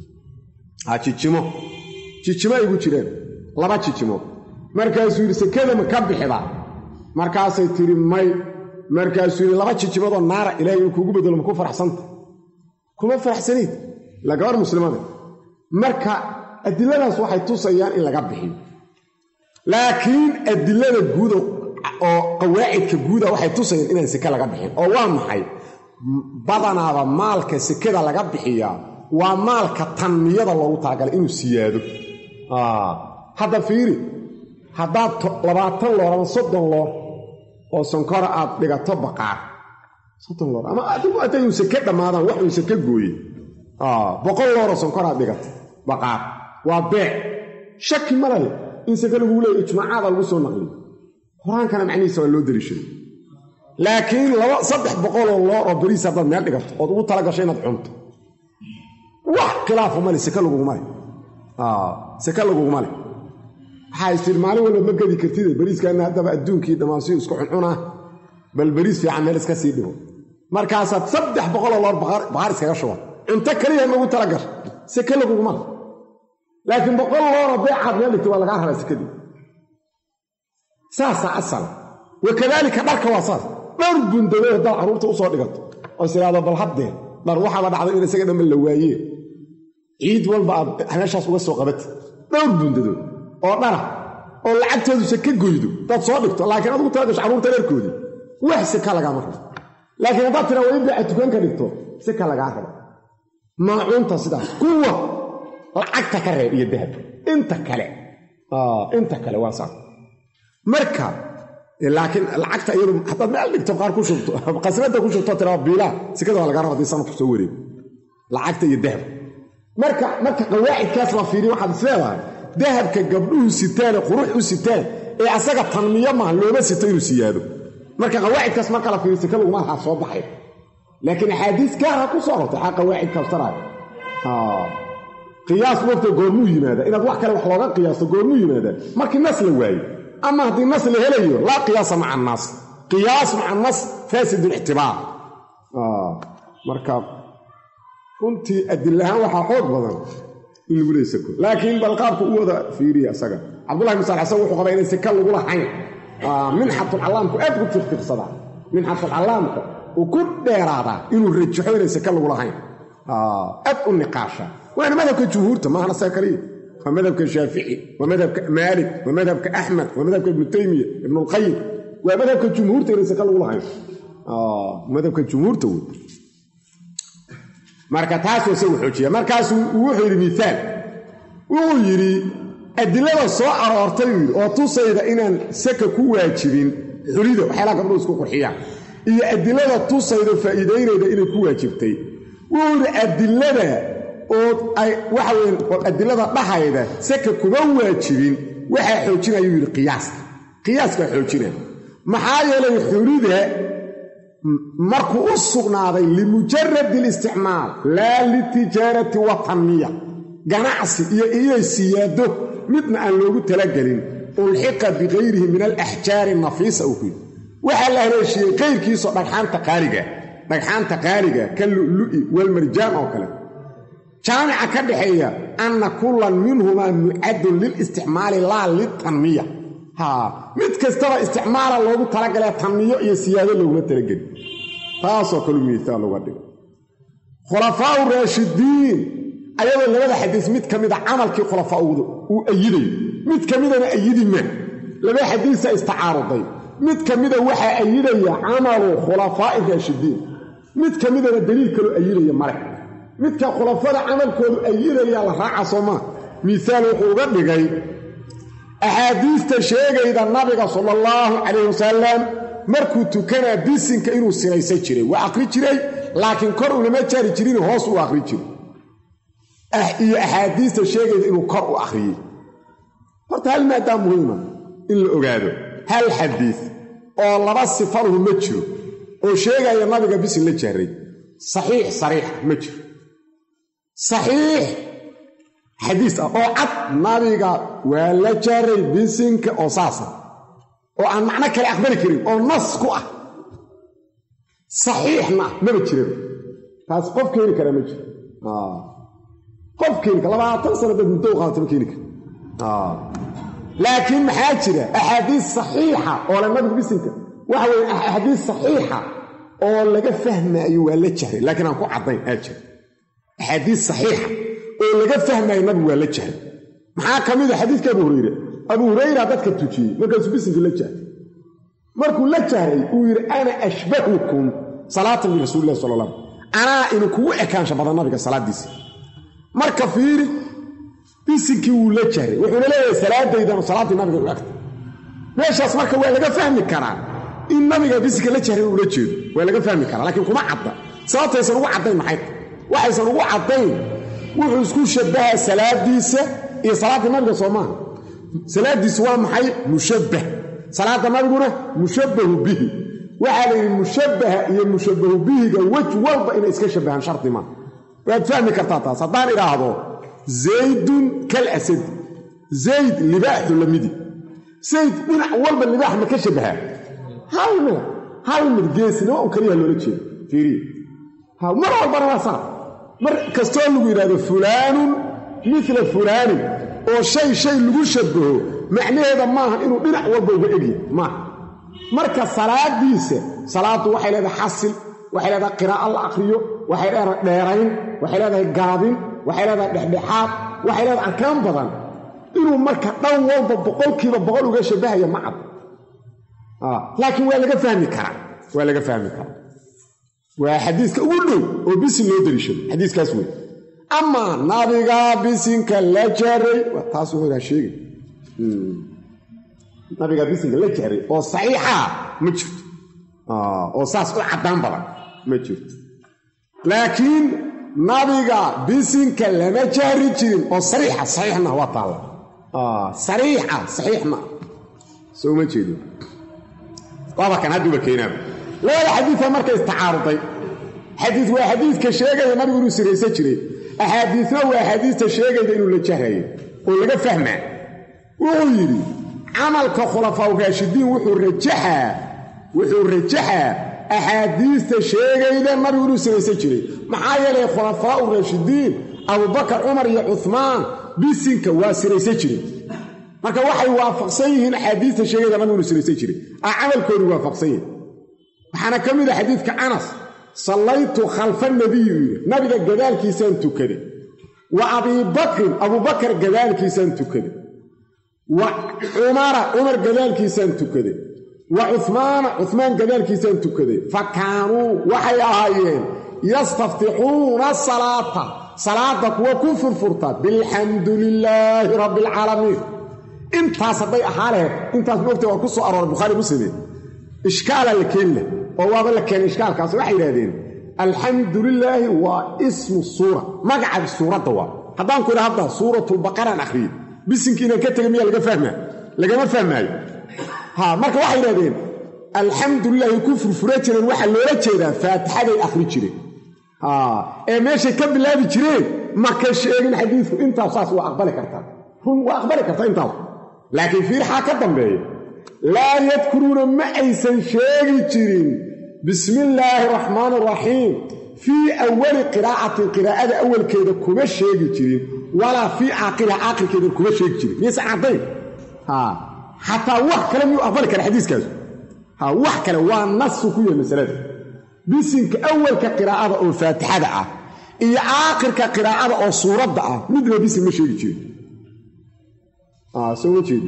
jijimo jijimo ay gu jireen laba jijimo markaasuu yidhi sekada ma ka bixida markaasay tidhi may markaasuu yidhi laba jijimadoo naara ilahay inuu kuugu bedelo ma ku faraxsanta kuma faraxsanayd la gabar muslimada marka adiladaas waxay tusayaan in laga bixiyo laakiin adilada guuda oo qawaacidka guuda waxay tusayaan inaan seke laga bixin oo waa maxay badanaaba maalka sekada laga bixiyaa waa maalka tanmiyada loogu talagalay inuu siyaado hadda fiiri haddaad labaatan loor ama soddon loor oo sonkora aad dhigato baqaar soddon loor ama adigu hadday un seke dhammaadaan wax un seke gooye boqol looroo sonkor aad dhigato baqaar waa beec shaki ma leh in seke laguu leeya ijmaacaada lagu soo naqliyo qur-aankana macnihiisa waa loo daliishaday laakiin laba saddex boqoloo loor oo beriis haddaad meel dhigato ood ugu tala gasho inaad cunto wax khilaafa male seke laguguma leh seke laguguma leh waxaa istir maalin walba ma gedi kartide beriiskaana haddaba adduunkii dhammaansiyu isku cuncunaa bal beriis fiican meel iska sii dhigo markaasaad saddex boqoloo loor baqaar iskaga shuban cunto keliya magu tala gasho seke laguguma leh laakiin boqol looroo beecaad meel dhigtay waa lagaa rabaa sekadii saasaa asala wakadaalika dharka waa saas dhowr bundadood haddaad carruurta usoo dhigato oo is idhaahdo bal haddee dhar waxaaba dhacday in isaga dhamma la waayee ciid walba aad meeshaas uga soo qabata dhowr bundadood oo dhara oo lacagtoodu seke goydo hadaad soo dhigto laakiin adugu tala gasho carruurta dharkoodii wax seka lagaama rabo laakiin haddaad tiraa waa in beeca tukanka dhigto seka lagaa rabo maacuunta sidaas kuwa lacagta ka reeb iyo dahab inta kale inta kale waa saas marka laakiin lacagta iyadu haddaad meel dhigto qaar ku shubto qasnada ku shubto tiraa biilaa sikada waa laga raba hadii sanadku soo wareego lacagta iyo dahab marka marka qawaacidkaas la fiiriyo waxaad is leedahay dahabka gabdhuhu sitaane qurux u sitaan ee asaga tanmiyo maaha looma sito inuu siyaado marka qawaacidkaas marka la fiiriyo sika laguma lahaa soo baxay laakiin axaadiis gaara ku soo rortay xaa qawaacid kabsanaayo qiyaas wafta goormuu yimaada inaad wax kale wax looga qiyaasto goormuu yimaada markii nas la waayo ama haddii nas la helayo laa qiyaasa maca annaas qiyaas maca nas faasid lictibaar marka runtii adilahaan waxaa xoog badan in lagu leey sako laakiin bal qaabku u wada fiiriya isaga cabdullahi bin salxsan wuxuu qabaa inay saka lagu lahayn minxatulcallaamku aad ku tirtirsadaa minxatulcallaamka uu ku dheeraadaa inuu rajaxo inay saka lagu lahayn aad u niqaasha waana madhabka jumhuurta maahana saa kaliya waa madhabka shaafici waa madhabka maalik waa madhabka axmed waa madhabka ibnu taymiya ibnulqayim waa madhabka jumhuurta inay saka lagu lahayn madhabka jumhuurta wey marka taasuu isagu xoojiya markaasuu wuxuu yidhi miaal wuxuu yidhi adilada soo aroortay uu yidhi oo tusayda inaan saka ku waajibin xulida waxyaalaha gabdhuhu isku qurxiyaan iyo adilada tusayda faa'iidaynayda inay ku waajibtay wuxuu yidhi adilada oo ay waxa weyn adilada dhahayda saka kuma waajibin waxaa xoojinayuu yidhi qiyaaska qiyaaskaa xoojinaya maxaa yeelay xulida markuu u sugnaaday limujaradi listicmaal laa litijaarati wa tanmiya ganacsi iyo inay siyaado midna aan loogu talagelin ulxiqa bikayrihi min alaxjaari nafiisa uu ku yidhi waxaa la haleeshiyey kayrkiisoo dhagxaanta qaaliga dhagxaanta qaaliga ka lu'lu'i walmarjaan oo kale jaamica ka dhaxeeya anna kullan minhumaa mucadun lilisticmaali laa litanmiya haa mid kastaba isticmaala loogu talagalee tanmiyo iyo siyaado looguma talagelin taasoo kalu miisaal uga dhigo khulafaau raashidiin ayadoo labada xadiis mid ka mida camalkii khulafaauda uu ayidayo mid ka midana ayidi maa laba xadiisa istacaaruday mid ka mida waxaa ayidaya camalu khulafaa'i raashidiin mid ka midana daliil kaloo ayidaya male midka khulafada camalkoodu ayidaya la raaca soo maa miisaal wuxuu uga dhigay axaadiista sheegayda nabiga sala allahu calayh wasalam markuu tukanaa bisinka inuu sinaysan jiray waa aqri jiray laakiin kor ulama jaari jirin hoos uu aqri jiray iyo axaadiista sheegayda inuu kor u akhriyey horta hal maadaa muhiima in la ogaado hal xadiid oo laba sifaluhu ma jiro oo sheegaya nabiga bisin la jahray saxiix sariixa ma jiro saxiix xadiis ah oo cad nabiga waa la jahray bisinka oo saasa oo aan macno kale aqbali karin oo nas ku ah saxiixna maba jiraba taas qof keeni kara ma jiro qof keeni kara labaatan sano dad muddo u qaadata ma keeni kara laakiin maxaa jira axaadiis saxiixa oo le nabiga bisinka waxa weye axaadiis saxiixa oo laga fahmaayo waa la jahray laakiin aan ku caddayn aa jira axaadiis saxiixa oo laga fahmaayo nabigu waa la jahray maxaa ka mid a xadiiska abu hurayre abu hurayra dadka tujiyey markaasuu bisinkii la jahray markuu la jahray uu yidhi ana ashbahukum salaatan birasuuli illahi sala allah anaa idinkugu ekaansha badan nabiga salaaddiisa marka fiiri bisinkii wuu la jahray wuxuuna leeyahay salaadaydanu salaaddii nabiga u egta meeshaas marka waa laga fahmi karaa in nabiga bisinka la jahray ula jeedo waa laga fahmi karaa laakiin kuma cadda sababtaysan ugu caddayn maxay waxaysan ugu caddayn wuxuu isku shabbahaa salaadiisa iyo salaaddii nabiga soo maaha salaaddiisu waa maxay mushabbah salaadda nabiguna mushabbahu bihi waxaa la yidhi mushabbaha iyo mushabbahu bihiga wej walba inay iska shabbahaan shardi maa waad fahmi kartaa taas haddaan idhaahdo zaydun kal asadi zayd libaaxu lamidi zayd dhinac walba libaax ma ka shabbahaa hal mid hal mid geesnimo un kaliya loola jeeda fiiriya mar walbana waa saa mar kastoo lagu yidhahdo fulaanun mila fulaanin oo shay shay lagu shabbaho macnaheeda maaha inuu dhinac walba uga egya maaha marka salaadiisa salaaddu waxay leedahay xasil waxay leedahay qiraa'o la aqriyo waxay leedahay dheerayn waxay leedahay gaabin waxay leedahay dhexdhexaad waxay leedahay arkaan badan inuu marka dhan walba boqolkiiba boqol uga shabbahaya ma cad laakiin waa laga fahmi karaa waa laga fahmi karaa waa xadiiska ugu dhow oo bisin loo daliishado xadiiskaas wey amaa nabigaa bisinka la jaray taas wuxuu sheegay nabigaa bisinka la jaray oo saxiixa ma jirto oo saas u caddaan badan ma jirto laakiin nabiga bisinka lama jahri jirin oo sariixa saxiixna waa taalla sariixa saxiixna soo ma jeedo waaba kan hadduuba keenaaba labada xadiida marka istacaaruday xadiid waa xadiidka sheegaya nabigu inuu siraysan jiray axaadiisna waa axaadiista sheegayda inuu la jahrayo oo laga fahmaa wuxuu yidhi camalka khulafaa raashidiin wuxuu rajaxaa wuxuu rajaxaa axaadiista sheegayda nabigu inuu siraysan jiray maxaa yeelay khulafaau raashidiin abubakar cumar iyo cuhmaan bisinka waa siraysan jiray marka waxay waafaqsan yihiin axaadiista sheegayda nabigu inuu siraysan jiray a camalkoodii waafaqsan yihin waxaana ka mid a xadiidka canas sallaytu khalfa nabiyu yidhi nabiga gadaalkiisaan tukaday wa abiibakrin abubakar gadaalkiisaan tukaday wa cumara cumar gadaalkiisaan tukaday wa cuhmaana cuhmaan gadaalkiisaan tukaday fa kaanuu waxay ahaayeen yastaftixuuna salaata salaadda kuwa ku furfurta bilxamdu lilaahi rabbi alcaalamiin intaas hadday ahaa laheyd intaas moogta waa ku soo arooray bukhaari muslime ishkaalaa la keeni lah oo waaba la keenay ishkaalkaas waxay yidhahdeen alxamdu lilaahi waa ismu suura magaca suuradda waa haddaan ku idha hadda suuratulbaqaraan akhriyey bisinkii inaan ka tegay miyaa laga fahmaa lagama fahmaayo ha marka waxay yidhahdeen alxamdu lilaahi ku furfura jireen waxaa loola jeedaa faatixaday akhri jireen ee meeshay ka bilaabi jireen ma ka sheegin xadiidku intaas saas waa aqbali kartaa run waa aqbali kartaa intaas laakiin fiirxaa ka dambeeya laa yadkuruuna ma aysan sheegi jirin bismi illaahi raxmaani raxiim fii awali qiraa'atin qiraa'ada awalkeeda kuma sheegi jirin walaa fii aakhiriha aakhirkeeda kuma sheegi jirin miyaysan caddayn xataa wax kale miyuu aqbali kara xadiiskaasu wax kale waa nasu ku yahay masalada bisinka awalka qiraa'ada oo faatixada ah iyo aakhirka qiraa'ada oo suuradda ah midna bisin ma sheegi jirin soo ma jeedi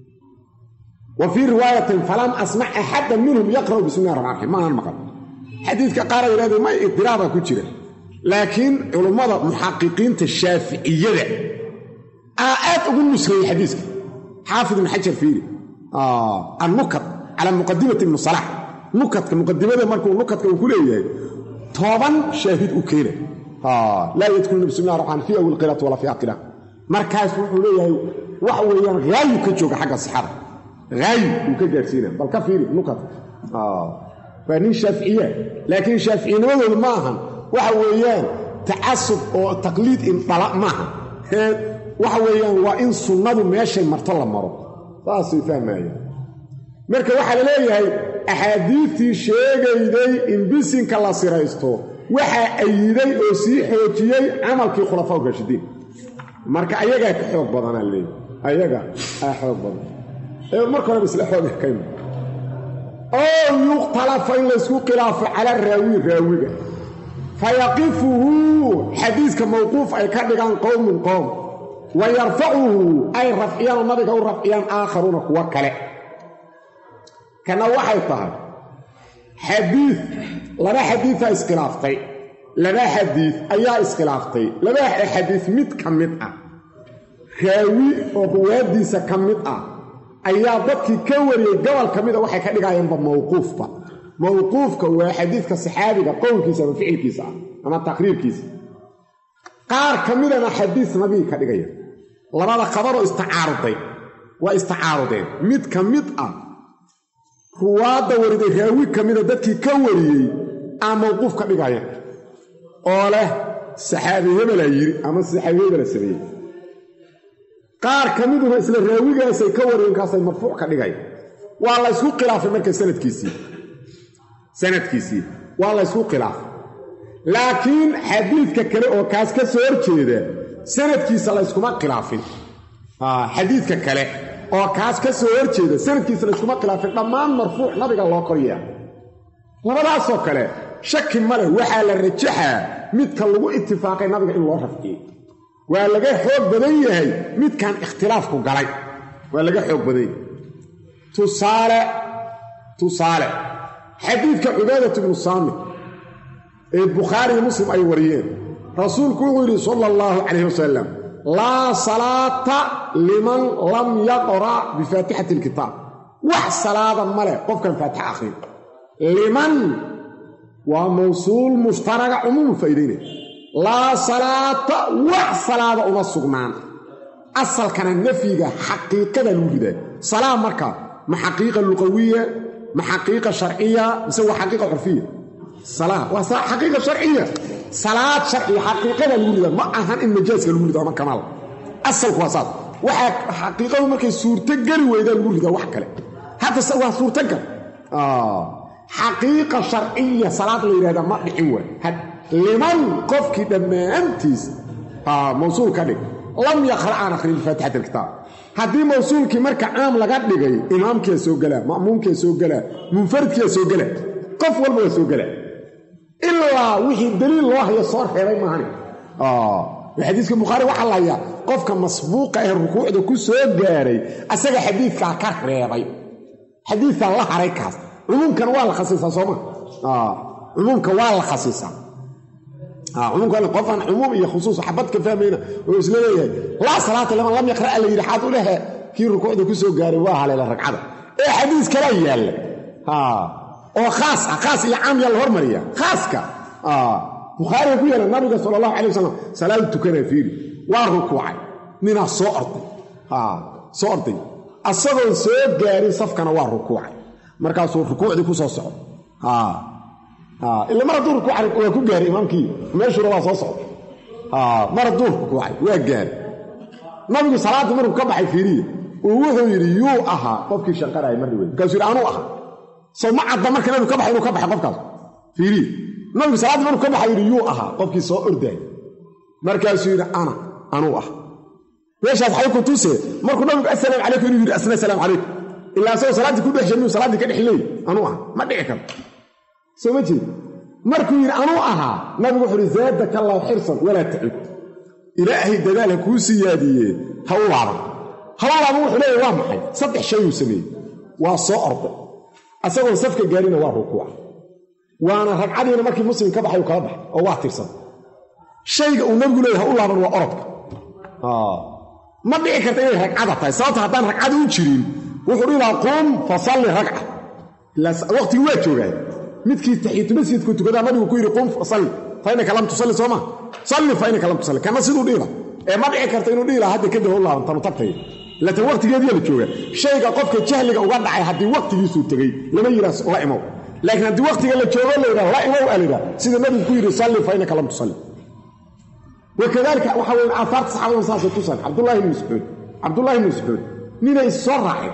wa fii riwaayatin falam asmac axada minhum yaqra'u bismi llahi raxmaan raxiim maahan maqal xadiidka qaar ay yidhahdeen may idiraabaa ku jira laakiin culummada muxaqiqiinta shaaficiyada aa aad ugu nusreeyey xadiiska xaafid ibn xajar fiiri annukad calaa muqadimati ibnu salax nukadka muqadimada markuu nukadka uu ku leeyahay toban shaahid u keena laa yadkulu bismi llah raxmaan fi awil qiraat walaa fi aqira markaas wuxuu leeyahay waxa weeyaan haayu ka jooga xagga sixada haayu uu ka gaadhsiina bal ka fiiri nukadka waa nin shaaficiya laakiin shaaficinimadoodu ma ahan waxa weeyaan tacasub oo taqliid indhala maaha waxa weeyaan waa in sunnadu meeshay marto la maro saasay fahmayaan marka waxaa la leeyahay axaadiidtii sheegayday in bisinka la siraysto waxaa ayiday oo sii xoojiyey camalkii khulafaa raashidiin marka ayagaa ka xoog badanaa leeyahy ayaga aa xoog badan ee marka horeba isla xooga kayma oo yukhtalafa in laysku khilaafo cala raawi raawiga fayaqifuhu xadiiska mawquuf ay ka dhigaan qowmun qowm wa yarfacuhu ay rafciyaan oo nabiga u rafciyaan aakharuuna kuwo kale kana waxay tahay xadiid laba xadiidaa iskhilaaftay laba xadiid ayaa iskhilaaftay laba xadiid mid ka mid ah raawi oo ruwaaddiisa ka mid ah ayaa dadkii ka wariyey gobol ka mida waxay ka dhigayaanba mawquufba mawquufka waa xadiidka saxaabiga qowlkiisa ama ficilkiisa ah ama taqriirkiisa qaar ka midana xadiis nabiga ka dhigaya labada khabaroo istacaaruday waa istacaarudeen mid ka mid ah ruwaadda wariday raawi ka mida dadkii ka wariyey aa mawquuf ka dhigaya oo leh saxaabi hebelaa yiri ama saxaabi hebela sameeyey qaar ka miduna isla raawigaasay ka wariyeen kaasay marfuuc ka dhigaya waa la ysku khilaafay marka sanadkiisii sanadkiisii waa la ysku khilaafay laakiin xadiidka kale oo kaas ka soo horjeeda sanadkiisa layskuma khilaafin xadiidka kale oo kaas ka soo horjeeda sanadkiisa layskuma khilaafin dhammaan marfuuc nabiga loo koryaa labadaasoo kale shaki ma leh waxaa la rajaxaa midka lagu itifaaqay nabiga in loo rafciyey waa laga xoog badan yahay midkan ikhtilaafku galay waa laga xoog badan yahay tusaale tusaale xadiidka cubaadat bnu saamit ee bukhaariyo muslim ay wariyeen rasuulku wuxuu yidhi sala allahu calayh wasalam laa salaata liman lam yaqra' bifaatixati alkitaab wax salaada ma leh qofkan faatixa akhrin liman waa mawsuul mushtaraga cumuumu faa'idaynaya laa salaata wax salaada uma sugnaan asalkana nafyiga xaqiiqada lagu ridaa salaa markaa ma xaqiiqa luqawiya ma xaqiiqa sharciya mise waa xaqiiqa curfiya salaa waa xaqiiqa sharciya salaad sharciya xaqiiqada lagu ridaa ma ahan in majaaska lagu rido ama kamaal asalku waa saas waxaa xaqiiqadu markay suurtogeli weydaa lagu ridaa wax kale hadda waa suurtagal xaqiiqa sharciya salaad la yidhahda ma dhicin waay liman qofkii dhammaantiis mawsuul ka dhig lam yaqra aan akhrin bifaatixat alkitaab haddii mawsuulkii marka caam laga dhigay imaamkiia soo gelaa ma'muumkiia soo gelaa munfaridkiia soo gelaa qof walba waa soo gelaa ilaa wixii daliil loo hayo soo reebay maahani xadiiska bukhaari waxaa lahayaa qofka masbuuqa ee rukuucda ku soo gaaray asaga xadiidkaa ka reebay xadiidkaa la haray kaas cumuumkan waa la khasiisaa sooma cumuumka waa la khasiisaa cumuumkan qofaan cumuum iyo khusuus xabad ka fahmayna oo isla leeyahay laa salaata liman lam yaqra' la yidhi xaad u lehe kii rukuucda ku soo gaaray waa haleela ragcada ee xadiis kalaa yaalla oo khaas ah khaas iyo caam yaa la hormariya khaaska bukhaariga ku yaala nabiga sala allahu calay wasalam salaadu tukanaa fiiri waa rukuucay ninaa soo orday soo orday asagoon soo gaarin safkana waa rukuucay markaasuu rukuucdii ku soo socdo ila mar hadduu rukuucay waa ku gaaray imaamkii meeshuuna waa soo socda mar hadduu rukuucay waa gaaray nabigu salaaddii markuu ka baxay fiiriya uu wuxuu yidhi yuu ahaa qofkii shanqaraaya mar dhaweyd markaasuu yidhi anuu ahaa soo ma cadda marka nabigu ka baxay inuu ka baxay qofkaas fiiriya nabigu salaaddii markuu ka baxay yidhi yuu ahaa qofkii soo ordaayay markaasuu yidhi ana anuu ah meeshaas xay ku tuse markuu nabigu asalaam calaykum inuu yidhi asna salaam calaykum ilaa asagoo salaaddii ku dhex jir inuu salaaddii ka dhex leey anuu ah ma dhici karo soo ma jeed markuu yidhi anuu ahaa nabigu wuxuu yidhi zaadaka allahu xirsan walaa tacud ilaahay dadaal ha kuu siyaadiyee ha u laaban ha u laaban wuxuu leeyahy waa maxay saddex shayuu sameeyey waa soo orday asagoon safka gaarina waa rukuuca waana ragcadiina markii muslim ka baxay uu kala baxay oo waa tirsan shayga uu nabigu leeyahy ha u laaban waa orodka ma dhici karta inay ragcada tahay sababta haddaan ragcada u jirin wuxuu dhihi lahaa qum fasalli ragca waqtigii waa joogaa midkii taxiitumasjidku tukadaa nabigu ku yidhi qum fasalli fa innaka lam tusalli soo ma salli fa innaka lam tusalli kana siduu dhihi laha ee ma dhici karta inuu dhihi laha hadda kadib u laabantanu tagtay laakiin waqtigeediyaa la joogaa shayga qofka jahliga uga dhacay haddii waqtigiisuu tegey lama yidhaah la imow laakiin haddii waqtiga la joogo la yidhaha la imow aa layidhaha sida nabigu ku yidhi salli fa innaka lam tusalli wakadalika waxa weye aafaarta saxaabada saasay tusaan cabdullahi ibni mascuud cabdullahi ibni mascuud ninay soo raaceen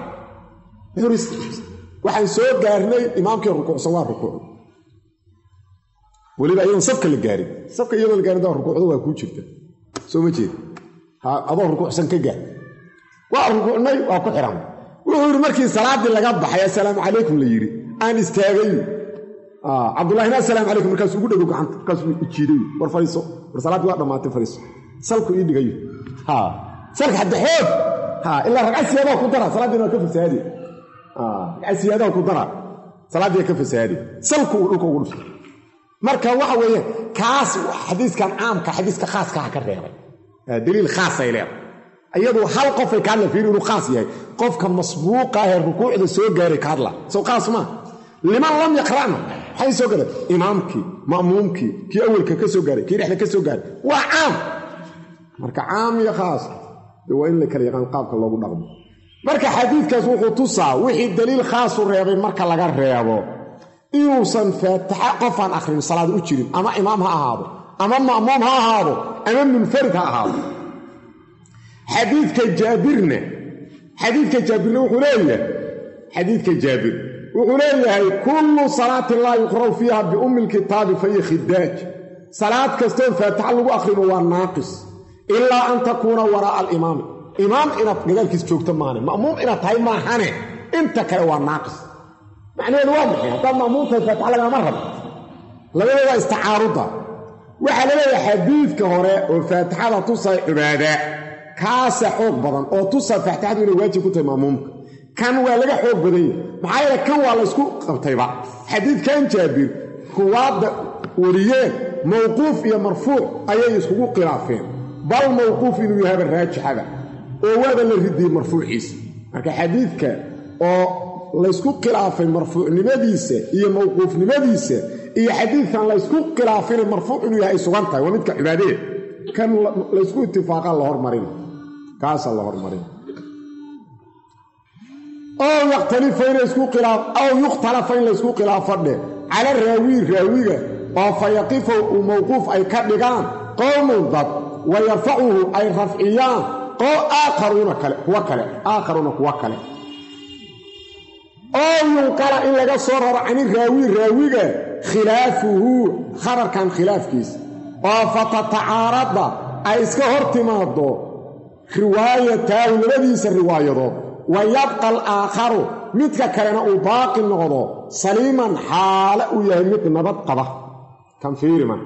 waxaan soo gaarnay imaamkii rukuucsan waa rukuuc weliba iyadoon safka la gaarin safka iyadoon la gaarin daa rukuucda waa kuu jirta soo ma jeed adoo rukuucsan ka gaar waa rukuucnay waa ku xihan wuxuu yidhi markii salaaddii laga baxay assalaamu calaykum la yidhi aan istaagay cabdullahina assalaamu calaykum markaasuu ugu dhego gacanta markaasuu ijiiday war fadhiiso war salaaddii waa dhammaatay fadhiiso salku ii dhigayo salka hadda xoog ilaa ragcad siyaadaha ku dara salaaddiina waa ka fasahaadi ragcad siyaadaha ku dara salaaddii ka fasahaadi salku uu dhulka ugu dhufto marka waxa weeye kaas xadiiskan caamka xadiiska khaaskaha ka reebay daliil khaasay leedahay iyadu hal qofay ka hadla fiiri inuu khaas yahay qofka masbuuqa ee rukuucda soo gaaray ka hadla sow khaas maa liman lam yaqra'na maxay soo galeen imaamkii ma'muumkii kii awelka ka soo gaaray kii dhexda ka soo gaaray waa caam marka caam iyo khaas dee waa in la kala yaqaan qaabka loogu dhaqmo marka xadiidkaas wuxuu tusaa wixii daliil khaasu reebay marka laga reebo inuusan faataxa qofaan akhrin salaad u jirin ama imaam ha ahaado ama ma'muum ha ahaado ama munfarid ha ahaado xadiidka jaabirna xadiidka jaabirna wuxuu leeyahay xadiidka jaabir wuxuu leeyahay kullu salaatin laa yuqra'u fiiha biummi lkitaabi fa hiya khidaaj salaad kastoon faataxa lagu akhrino waa naaqis ilaa an takuuna waraa'a alimaami imaam inaad gadaalkiis joogto maane ma'muum inaad tahay maahane inta kale waa naaqis macnaheedu waa maxay haddaad ma'muum tahay faataxa lagama rabo labadooda istacaarudda waxaa la leeyahay xadiidka hore oo faatixada tusay cibaada kaasa xoog badan oo tusa faatixadu inay waajib ku tahay ma'muumka kan waa laga xoog badan yahay maxaa yeele kan waa laysku qabtayba xadiidkan jaabir kuwaadda wariyeen mawquuf iyo marfuuc ayay iskugu khilaafeen bal mawquuf inuu yahaba raajixaba oo waaba la ridiyey marfuuciisa marka xadiidka oo laysku khilaafay marfuucnimadiisa iyo mawquufnimadiisa iyo xadiidkan laysku khilaafina marfuuc inuu yahay ay sugan tahay waa midka cibaadee kan laysku itifaaqa la hormarina kaasaa la hormarina ow yakhtalifa in laysku khilaaf aw yukhtalafa in laysku khilaafo dheh cala raawi raawiga oo fa yaqifa uu mawquuf ay ka dhigaan qowmun dad wa yarfacuhu ay rafciyaan oo aakharuuna kale kuwa kale aakharuuna kuwa kale oo yunqala in laga soo raro cani raawi raawiga khilaafuhu khabarkan khilaafkiisa oo fatatacaarada ay iska hor timaado riwaayataahu labadiisa riwaayadood wa yabqa alaakharu midka kalena uu baaqi noqdo saliiman xaale uu yahay mid nabad qaba kan fiirima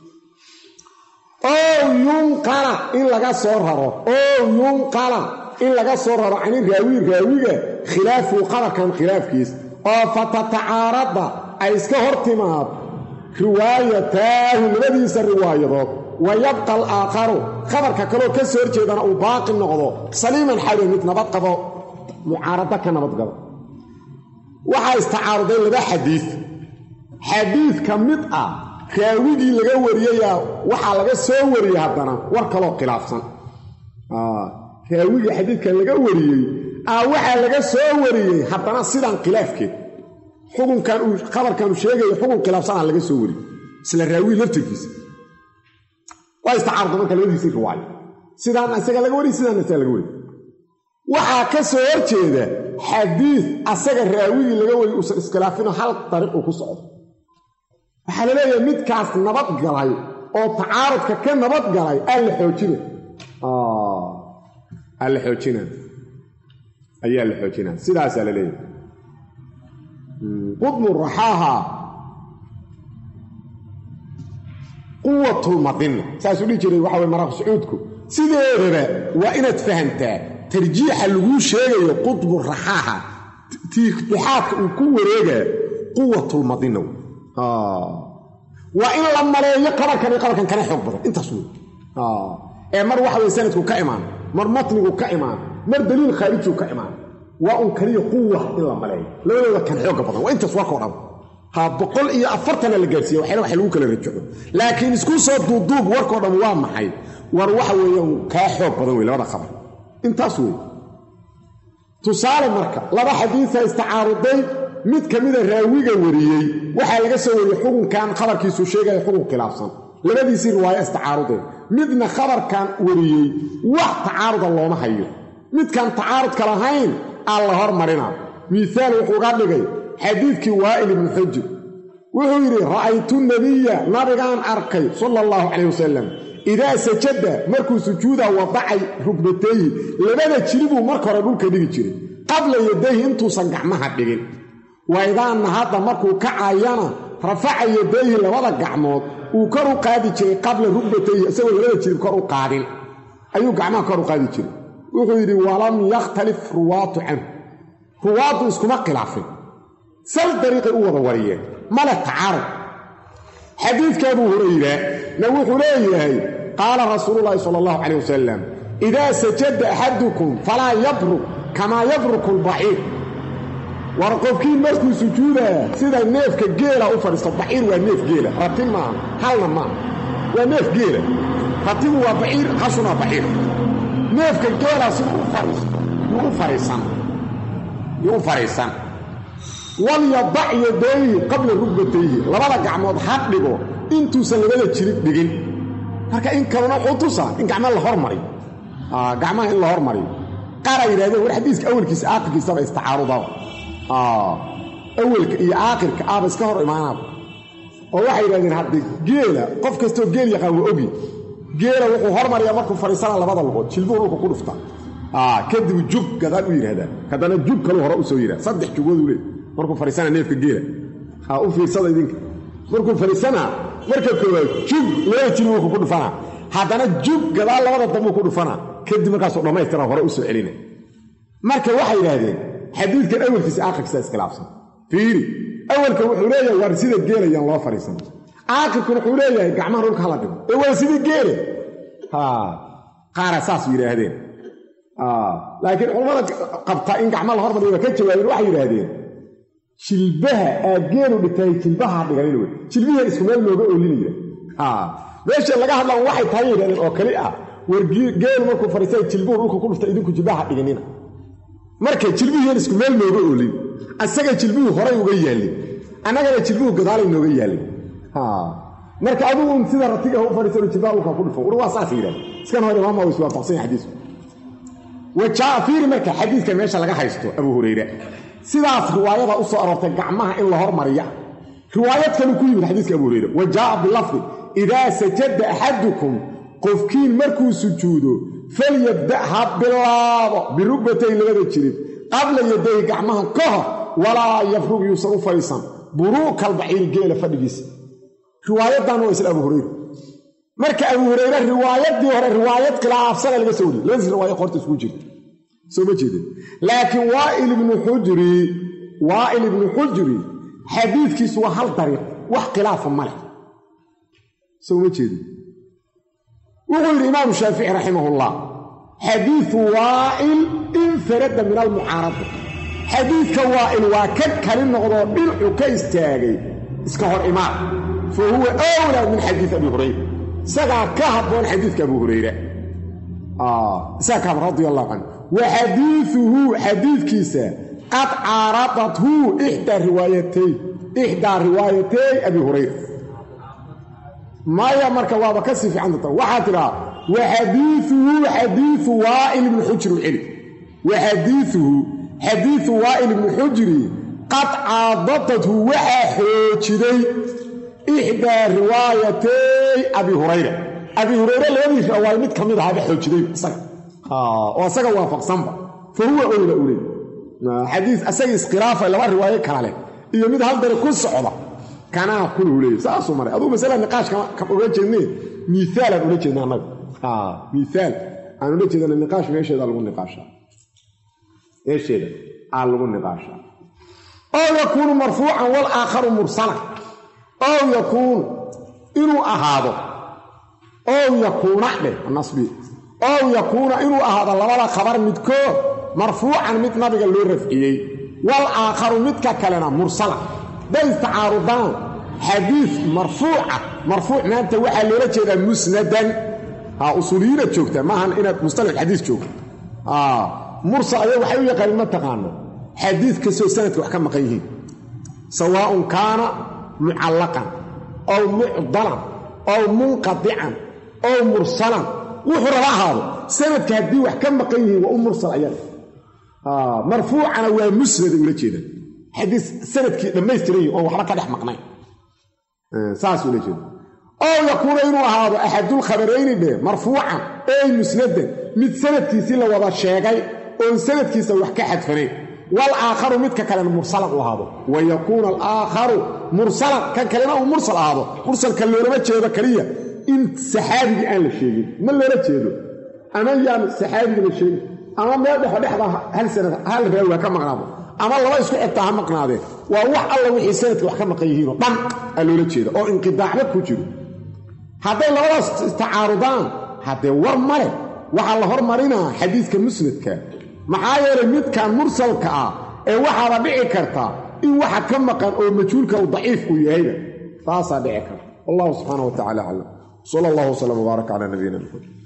oo yunqala in laga soo raro oo yunqala in laga soo raro cani raawi raawiga khilaafuhu qabarkan khilaafkiis oo fatatacaarada ay iska hor timaado riwaayataahu labadiisa riwaayadood wa yabqa alaakharu khabarka kaloo ka soo horjeedana uu baaqi noqdo saliiman xaalo mid nabad qabo mucaarado ka nabadgabo waxaa istacaaruday laba xadiid xadiid ka mid ah raawigii laga wariyayaa waxaa laga soo wariyey haddana war kaloo khilaafsan raawigii xadiidkan laga wariyey ah waxaa laga soo wariyey haddana sidan khilaafkeed xukunkan uu khabarkan uu sheegayo xukun khilaafsanaa laga soo wariyey isla raawi laftirkiisa waa istacaaruda marka labadiisii riwaayo sidaan isaga laga wariy sidaana isaga laga wariy waxaa ka soo horjeeda xadiid asaga raawigii laga wariy uusan iskhilaafino hal dariiq uu ku socdo waxaa la leeyahay midkaas nabad galay oo tacaarudka ka nabad galay aa la xoojina aa la xoojina ayaa la xoojina sidaasaa la leeyahay qudmu raxaaha quwatulmadina saasuu dhihi jiray waxa way maraq sacuudku sideedaba waa inaad fahamtaa tarjiixa laguu sheegayo qudbu raxaaha tixaadka uu ku wareegaa quwatulmadina waa in la maleeyo qabarkan iyo qabarkan kana xoog badan intaas wey ee mar waxa weye sanadku ka imaan mar matnigu ka imaan mar daliil khaarijigu ka imaan waa un kaliya quwa in la maleeyo labadooda kan xooga badan waa intaas warkao dhan ha boqol iyo afartana la gaarsiiya waxyala wax lagu kala rajaco laakiin isku soo duuduub warkao dhan waa maxay war waxa weeyaan kaa xoog badan wey labada khabar intaas wey tusaale marka laba xadiisa istacaaruday mid ka mida raawiga wariyey waxaa laga soo wariyey xukunkan khabarkiisu sheegaya xukun khilaafsan labadiisii riwaayo istacaarudeen midna khabarkan wariyey wax tacaaruda looma hayo midkan tacaarudka lahayn aa la hormarina miihaal wuxuu ga dhigay xadiidkii waa'il ibnu xujir wuxuu yidhi ra'aytu nabiya nabigaan arkay sala allahu calayh wasalam idaa sajada markuu sujuuda wadacay rugbatayhi labada jiribuu marka hore dhulka dhigi jiray qabla yadayhi intuusan gacmaha dhigin wa idaa nahadda markuu kacayana rafaca yadayhi labada gacmood uu kor u qaadi jiray qabla rugbatayhi isagoo labada jirib kor u qaadin ayuu gacmaha kor u qaadi jiray wuxuu yidhi walam yakhtalif ruwaatu canhu ruwaaddu iskuma khilaafin sal dariiqay u wada wariyeen male tacaarud xadiidka abuu hurayra na wuxuu leeyahay qaala rasuululaahi sala allahu calayh wasalam idaa sajada axadukum falaa yabruk kamaa yabruku albaciir war qofkii markuu sujuudaa sida neefka geela u fadhiisto baciir waa neef geela ratin maaha halna maaha waa neef geela ratigu waa baciir hashuna baciir neefka geela si yuu u fariisan yuu u fadhiisan walyadac yadayhi qabla rugbatayhi labada gacmood ha dhigo intuusan labada jirib dhigin marka in kalena wuxuu tusaa in gacma la hormariyo gacmaha in la hormariyo qaaraa yidhahdeen war xadiiska awelkiisa aakhirkiisaba istacaarudaba awelka iyo aakhirka aaba iska hor imaanaaba oo waxay yidhahdeen haddii geela qof kastoo geel yaqaan waa ogi geela wuxuu hormariyaa markuu fadhiisana labada lugood jilbuhu dhulka ku dhuftaa kadib jug gadaal u yidhahdaan haddana jug kaluu hore u soo yidhahda saddex jugooduu leey markuu fadhiisana neefka geela ha u fiirsada idinka markuu fadhiisanaa marka koowaad jug labada jilbuhu ku dhufanaa haddana jug gadaal labada dambuu ku dhufanaa kadib markaasuu dhammaystira hore u soo celina marka waxay yidhaahdeen xadiidkan awelkiisa aakhirkiisa iskhilaafsan fiiri awelka wuxuu leeyahay waar sida geelayaan loo fadhiisan aakhirkuna wuxuu leeyahay gacmaha dhulka hala dhigo ee waa sidii geele qaara saas yidhaahdeen laakiin culammada qabta in gacma la hormariyo waa ka jawaabeen waxay yidhaahdeen jilbaha aad geelu dhigtahay jilbaha dhiganin wey jilbihii isku meel looga oolinaya meesha laga hadlaan waxay tahay yidhahdeen oo kali ah war geelu markuu fadhiistay jilbuhu dhulka ku dhufta idinku jilbaha dhiganina marka jilbihiin isku meel nooga oolin asaga jilbuhu horay uga yaallin annagana jilbuhu gadaalay nooga yaallin marka adugu sida ratiga u fadhiisano jilbaha dhulka ku dhufo war waa saas yidhahda iskan hore imaama waa iswaafaqsan yahay xadiisku wajaa fiiri marka xadiidka meesha laga haysto abuu hurayra sidaas riwaayada u soo aroortay gacmaha in la hormariya riwaayad kaluu ku yimid xadiiska abu hurayra wa jaaa bilafdi idaa sajada axadukum qofkiin markuu sujuudo falyabda ha bilaabo birugbatay labada jirib qabla yadayhi gacmaha ka hor walaa yafrug yuusan u fadhiisan buruukalbaciiri geela fadhigiisa riwaayadan waa isla abu hurayra marka abu hurayre riwaayadii hore riwaayad khilaafsana laga soo wariyey labadiis riwaaya horta isku jirta soo ma jeedin laakiin waail ibnu xujri waail ibnu xujri xadiidkiisu waa hal dariiq wax khilaafa ma leh soo ma jeedin wuxuu yidhi imaamu shaafici raximahullah xadiidu waa'il infarada min almucaarada xadiidka waa'il waa ka kali noqdoo dhinacu ka istaagay iska hor imaan fa huwa awlaa min xadiid abi hurayra isagaa ka habboon xadiidka abu hurayra isagaa ka habboon radia allahu canhu wa xadiiduhu xadiidkiisa qad caaradathu ixdaa riwaayatay ixdaa riwaayatay abi hurayra maya marka waaba ka sii fiican doonta waxaa tidhaa wa xadiiuhu xadiiu waa'il ibni xujri celi wa xadiiuhu xadiiu waa'il ibni xujri qad caadadathu waxaa xoojiday ixdaa riwaayatay abi hurayra abi hurayre labadii riwaayo mid ka mid ahaaba xoojiday isaga oo isaga waafaqsanba fa huwa owla uley xadii asaga iskhilaafa laba riwaayo kala leh iyo mid hal dare ku socda kanaa kuluu leeyay saasuu maray aduu masala niqaash kam oga jeedne miiaal aan ula jeedna annaga miiaal aan ula jeedana niqaash meesheeda lagu niqaashaa meesheeda aa lagu niqaashaa oo yakuunu marfuucan walaakharu mursala oo yakuunu inuu ahaado ow yakuuna dheh nasbi ow yakuuna inuu ahaado labada khabar midkood marfuucan mid nabiga loo rafciyey wal aakharu midka kalena mursala day tacaarudaan xadiid marfuuca marfuuc maanta waxaa loola jeedaa musnadan ha usuuliyiinaad joogtaa maahan inaad mustalax xadiis joogto mursal aya waxay u yaqaaniin ma taqaano xadiid kastoo sanadka wax ka maqan yihiin sawaaءun kaana mucallaqan ow mucdalan ow munqadican ow mursalan wuxuu raba ahaado sanadka haddii wax ka maqan yihiin waa u mursal ayaga marfuucana waa musnaday ula jeedaan xadiis sanadkii dhammaystiran yihin oon waxba ka dhex maqnayn saas ula jeeda ow yakuuna inuu ahaado axadulkhabarayni dheh marfuucan ey musnadan mid sanadkiisii la wada sheegay oon sanadkiisa wax ka xadfanayn wal aakharu midka kalena mursalan u ahaado wa yakuuna alaakharu mursalan kan kalena uu mursal ahaado mursalka loolama jeedo keliya in saxaabigii aan la sheegin ma loola jeedo ama yaan saxaabigii la sheegin ama meel dhexo dhexda hal sanad hal raawi ha ka maqnaado ama laba isku xigtaa ha maqnaadeen waa wax alla wixii sanadka wax ka maqan yihiinoo dhan aa loola jeeda oo inqidaacba ku jiro hadday labadaas istacaarudaan haddee war male waxaa la hormarinaa xadiiska musnadka maxaa yeelay midkan mursalka ah ee waxaaba dhici karta in waxa ka maqan oo majhuulka uu daciif uu yahayba taasaa dhici karta wallahu subxaana wa tacala aclam sala allahu wslam wbaarak calaa nabiyina maxamed